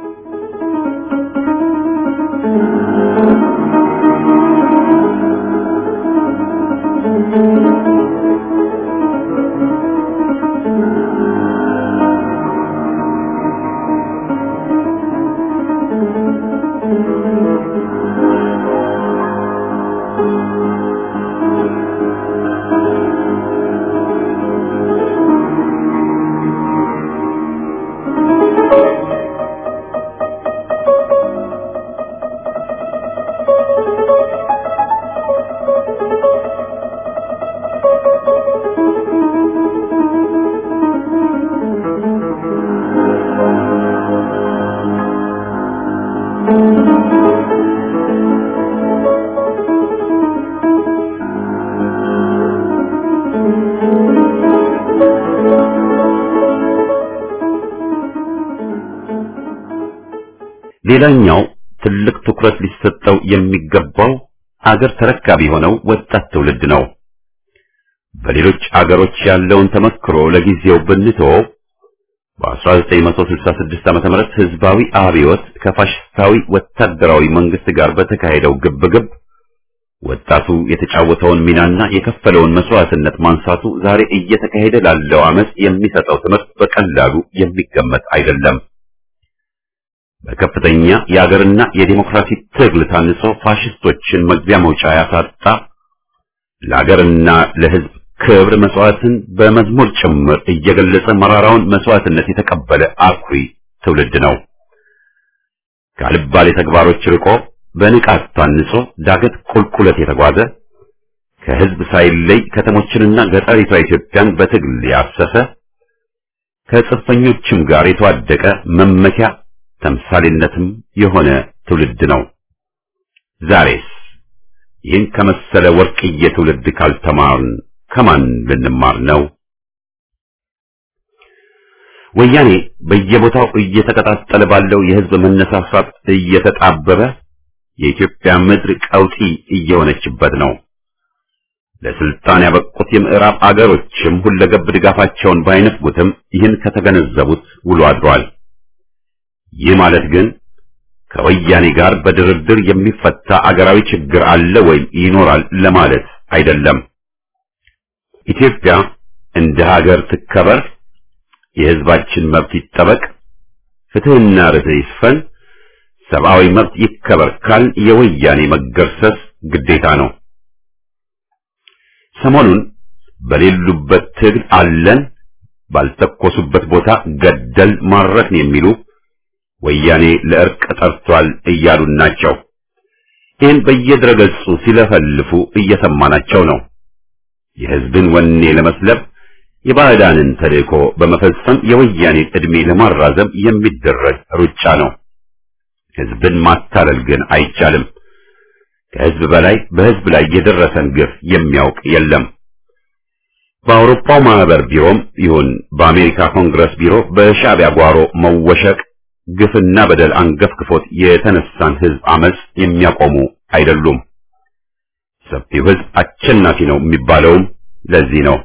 ሌላኛው ትልቅ ትኩረት ሊሰጠው የሚገባው አገር ተረካቢ የሆነው ወጣት ትውልድ ነው። በሌሎች አገሮች ያለውን ተመክሮ ለጊዜው ብንተወው በ1966 ዓመተ ምህረት ህዝባዊ አብዮት ከፋሽስታዊ ወታደራዊ መንግስት ጋር በተካሄደው ግብግብ ወጣቱ የተጫወተውን ሚናና የከፈለውን መስዋዕትነት ማንሳቱ ዛሬ እየተካሄደ ላለው አመጽ የሚሰጠው ትምህርት በቀላሉ የሚገመት አይደለም። በከፍተኛ የአገርና የዲሞክራሲ ትግል ታንጾ ፋሽስቶችን መግቢያ መውጫ ያሳጣ ለአገርና ለህዝብ ክብር መስዋዕትን በመዝሙር ጭምር እየገለጸ መራራውን መስዋዕትነት የተቀበለ አኩሪ ትውልድ ነው። ካልባሌ ተግባሮች ርቆ በንቃት ታንጾ ዳገት ቁልቁለት የተጓዘ ከህዝብ ሳይለይ ከተሞችንና ገጠሪቷ ኢትዮጵያን በትግል ያሰሰ ከጽንፈኞችም ጋር የተዋደቀ መመኪያ ተምሳሌነትም የሆነ ትውልድ ነው። ዛሬስ ይህን ከመሰለ ወርቅዬ ትውልድ ካልተማርን ከማን ልንማር ነው? ወያኔ በየቦታው እየተቀጣጠለ ባለው የህዝብ መነሳሳት እየተጣበበ የኢትዮጵያ ምድር ቀውጢ እየሆነችበት ነው። ለስልጣን ያበቁት የምዕራብ አገሮችም ሁለገብ ድጋፋቸውን ባይነፍጉትም ይህን ከተገነዘቡት ውሎ አድሯል። ይህ ማለት ግን ከወያኔ ጋር በድርድር የሚፈታ አገራዊ ችግር አለ ወይም ይኖራል ለማለት አይደለም። ኢትዮጵያ እንደ ሀገር ትከበር፣ የህዝባችን መብት ይጠበቅ፣ ፍትህና ርትዕ ይስፈን፣ ሰብአዊ መብት ይከበር ካል የወያኔ መገርሰስ ግዴታ ነው። ሰሞኑን በሌሉበት ትግል አለን፣ ባልተኮሱበት ቦታ ገደል ማረክን የሚሉ ወያኔ ለእርቅ ጠርቷል እያሉን ናቸው። ይህን በየድረገጹ ሲለፈልፉ እየሰማናቸው ነው። የህዝብን ወኔ ለመስለብ የባዕዳንን ተልእኮ በመፈጸም የወያኔን ዕድሜ ለማራዘም የሚደረግ ሩጫ ነው። ህዝብን ማታለል ግን አይቻልም። ከህዝብ በላይ በህዝብ ላይ የደረሰን ግፍ የሚያውቅ የለም። በአውሮፓው ማህበር ቢሮም ይሁን በአሜሪካ ኮንግረስ ቢሮ በሻዕቢያ ጓሮ መወሸቅ ግፍና በደል አንገፍግፎት የተነሳን ህዝብ አመጽ የሚያቆሙ አይደሉም። ሰፊው ህዝብ አሸናፊ ነው የሚባለውም ለዚህ ነው።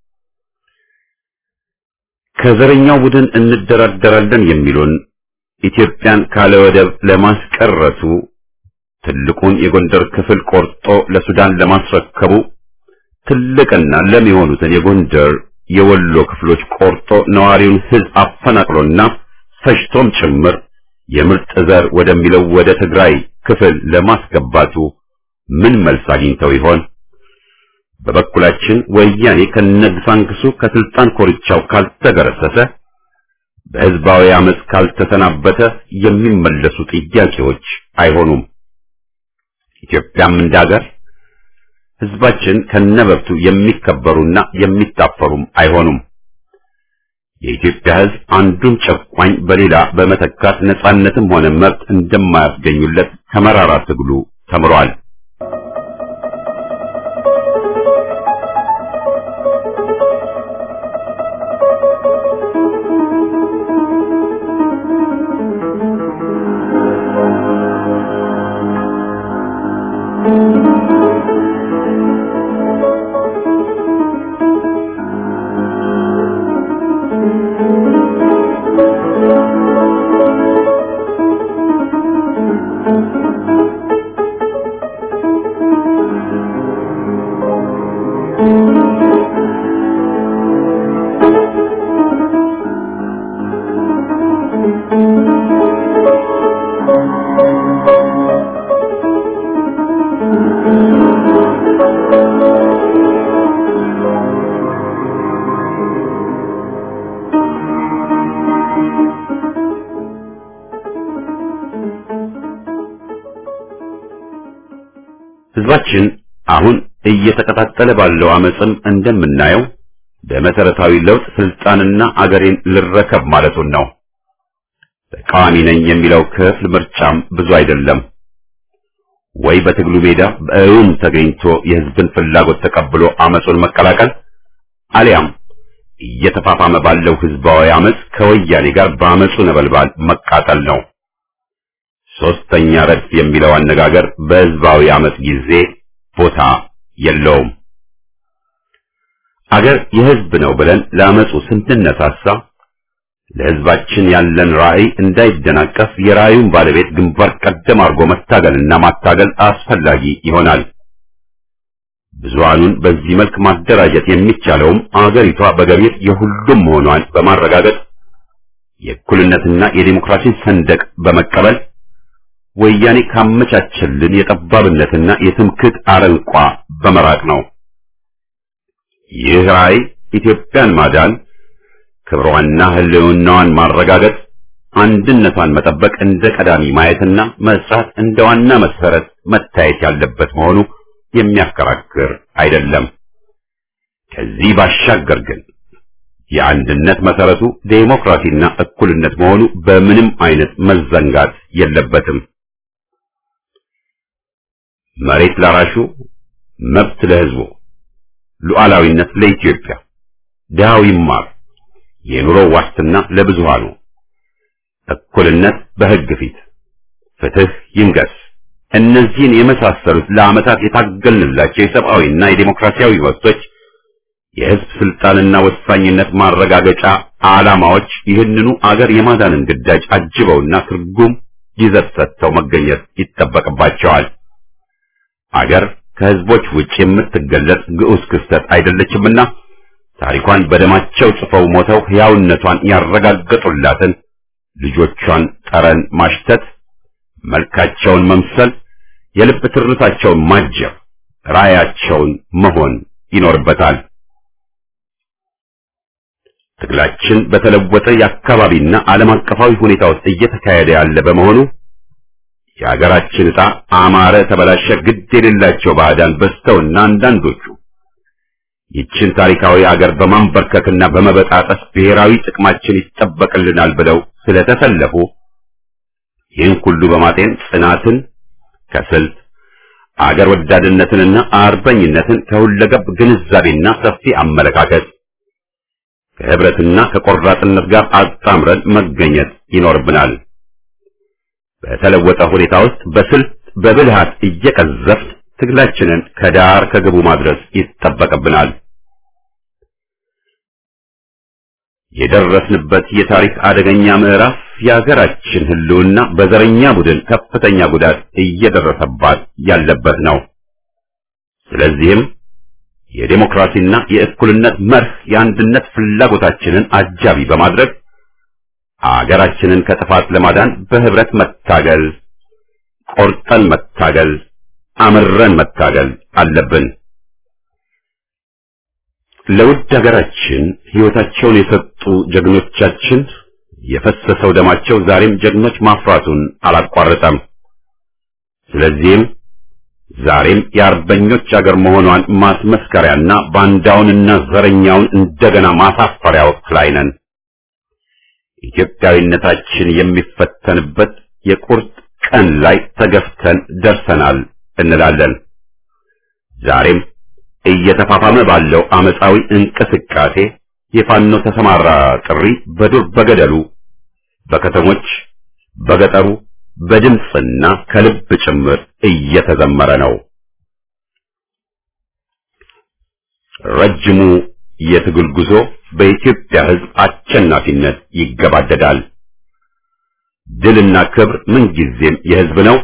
ከዘረኛው ቡድን እንደራደራለን የሚሉን ኢትዮጵያን ካለ ወደብ ለማስቀረቱ ትልቁን የጎንደር ክፍል ቆርጦ ለሱዳን ለማስረከቡ ትልቅና ለም የሆኑትን የጎንደር የወሎ ክፍሎች ቆርጦ ነዋሪውን ህዝብ አፈናቅሎና ፈጅቶም ጭምር የምርጥ ዘር ወደሚለው ወደ ትግራይ ክፍል ለማስገባቱ ምን መልስ አግኝተው ይሆን? በበኩላችን ወያኔ ከነግሳንግሱ ከስልጣን ኮርቻው ካልተገረሰሰ በህዝባዊ አመፅ ካልተሰናበተ የሚመለሱ ጥያቄዎች አይሆኑም። ኢትዮጵያም እንዳገር ህዝባችን ከነበብቱ የሚከበሩና የሚታፈሩም አይሆኑም። የኢትዮጵያ ህዝብ አንዱን ጨቋኝ በሌላ በመተካት ነጻነትም ሆነ መብት እንደማያስገኙለት ከመራራ ትግሉ ተምሯል። ህዝባችን አሁን እየተቀጣጠለ ባለው አመፅም እንደምናየው በመሰረታዊ ለውጥ ስልጣንና አገሬን ልረከብ ማለቱን ነው። ተቃዋሚ ነኝ የሚለው ክፍል ምርጫም ብዙ አይደለም። ወይ በትግሉ ሜዳ በእውን ተገኝቶ የህዝብን ፍላጎት ተቀብሎ አመፁን መቀላቀል አሊያም እየተፋፋመ ባለው ህዝባዊ አመፅ ከወያኔ ጋር በአመፁ ነበልባል መቃጠል ነው። ሶስተኛ ረድፍ የሚለው አነጋገር በህዝባዊ አመፅ ጊዜ ቦታ የለውም። አገር የህዝብ ነው ብለን ለአመፁ ስንነሳሳ ለህዝባችን ያለን ራዕይ እንዳይደናቀፍ የራዕዩን ባለቤት ግንባር ቀደም አድርጎ መታገልና ማታገል አስፈላጊ ይሆናል። ብዙሃኑን በዚህ መልክ ማደራጀት የሚቻለውም አገሪቷ በገቢር የሁሉም መሆኗን በማረጋገጥ የእኩልነትና የዲሞክራሲን ሰንደቅ በመቀበል ወያኔ ካመቻቸልን የጠባብነትና የትምክህት አረንቋ በመራቅ ነው። ይህ ራዕይ ኢትዮጵያን ማዳን፣ ክብሯንና ህልውናዋን ማረጋገጥ፣ አንድነቷን መጠበቅ እንደ ቀዳሚ ማየትና መስራት እንደ ዋና መሰረት መታየት ያለበት መሆኑ የሚያከራክር አይደለም። ከዚህ ባሻገር ግን የአንድነት መሰረቱ ዴሞክራሲና እኩልነት መሆኑ በምንም አይነት መዘንጋት የለበትም። መሬት ላራሹ፣ መብት ለህዝቡ፣ ሉዓላዊነት ለኢትዮጵያ፣ ድሃው ይማር፣ የኑሮ ዋስትና ለብዙሃኑ፣ እኩልነት በህግ ፊት፣ ፍትህ ይንገስ። እነዚህን የመሳሰሉት ለዓመታት የታገልንላቸው የሰብአዊና የዴሞክራሲያዊ መብቶች የህዝብ ስልጣንና ወሳኝነት ማረጋገጫ ዓላማዎች ይህንኑ አገር የማዳንን ግዳጅ አጅበውና ትርጉም ይዘት ሰጥተው መገኘት ይጠበቅባቸዋል። አገር ከህዝቦች ውጭ የምትገለጽ ግዑዝ ክስተት አይደለችምና ታሪኳን በደማቸው ጽፈው ሞተው ሕያውነቷን ያረጋገጡላትን ልጆቿን ጠረን ማሽተት፣ መልካቸውን መምሰል፣ የልብ ትርታቸውን ማጀብ፣ ራያቸውን መሆን ይኖርበታል። ትግላችን በተለወጠ የአካባቢና ዓለም አቀፋዊ ሁኔታ ውስጥ እየተካሄደ ያለ በመሆኑ የሀገራችን ዕጣ አማረ ተበላሸ ግድ የሌላቸው ባዕዳን በዝተውና አንዳንዶቹ ይችን ታሪካዊ አገር በማንበርከክና በመበጣጠስ ብሔራዊ ጥቅማችን ይጠበቅልናል ብለው ስለተሰለፉ ይህን ሁሉ በማጤን ጽናትን ከስልት አገር ወዳድነትንና አርበኝነትን ከሁለገብ ግንዛቤና ሰፊ አመለካከት ከህብረትና ከቆራጥነት ጋር አጣምረን መገኘት ይኖርብናል። በተለወጠ ሁኔታ ውስጥ በስልት በብልሃት እየቀዘፍን ትግላችንን ከዳር ከግቡ ማድረስ ይጠበቅብናል። የደረስንበት የታሪክ አደገኛ ምዕራፍ የሀገራችን ህልውና በዘረኛ ቡድን ከፍተኛ ጉዳት እየደረሰባት ያለበት ነው። ስለዚህም የዴሞክራሲና የእኩልነት መርህ የአንድነት ፍላጎታችንን አጃቢ በማድረግ አገራችንን ከጥፋት ለማዳን በህብረት መታገል፣ ቆርጠን መታገል፣ አምረን መታገል አለብን። ለውድ ሀገራችን ህይወታቸውን የሰጡ ጀግኖቻችን የፈሰሰው ደማቸው ዛሬም ጀግኖች ማፍራቱን አላቋረጠም። ስለዚህም ዛሬም የአርበኞች አገር መሆኗን ማስመስከሪያና ባንዳውንና ዘረኛውን እንደገና ማሳፈሪያ ወቅት ላይ ነን። ኢትዮጵያዊነታችን የሚፈተንበት የቁርጥ ቀን ላይ ተገፍተን ደርሰናል እንላለን። ዛሬም እየተፋፋመ ባለው አመፃዊ እንቅስቃሴ የፋኖ ተሰማራ ጥሪ በዱር በገደሉ፣ በከተሞች፣ በገጠሩ በድምፅና ከልብ ጭምር እየተዘመረ ነው። ረጅሙ የትግል ጉዞ በኢትዮጵያ ሕዝብ አሸናፊነት ይገባደዳል። ድልና ክብር ምንጊዜም የሕዝብ ነው።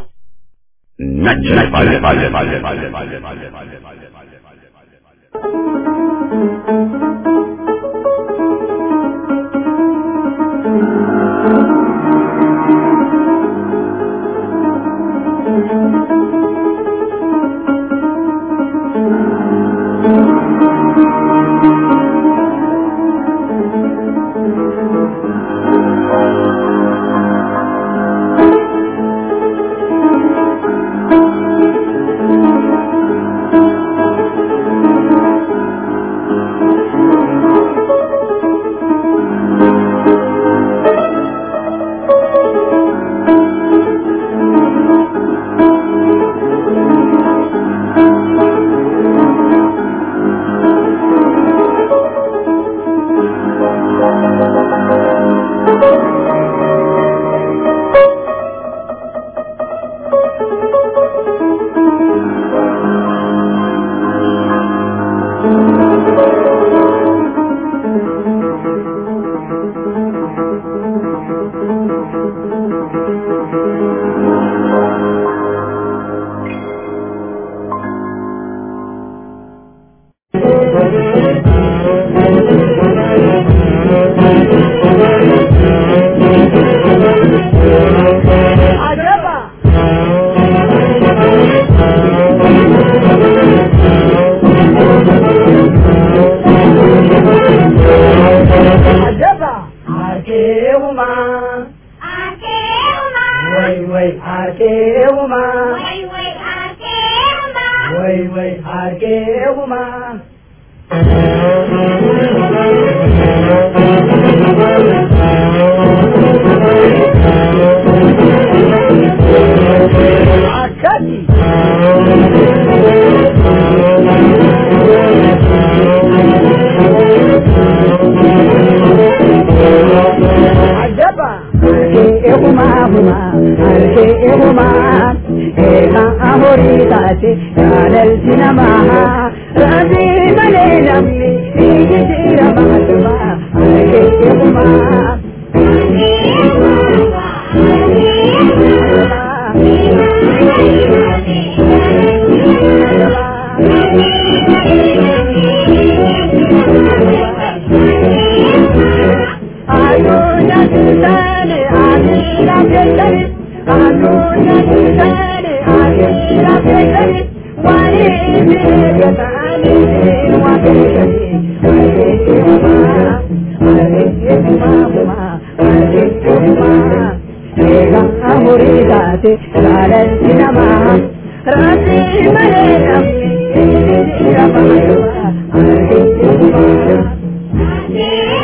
Yeah.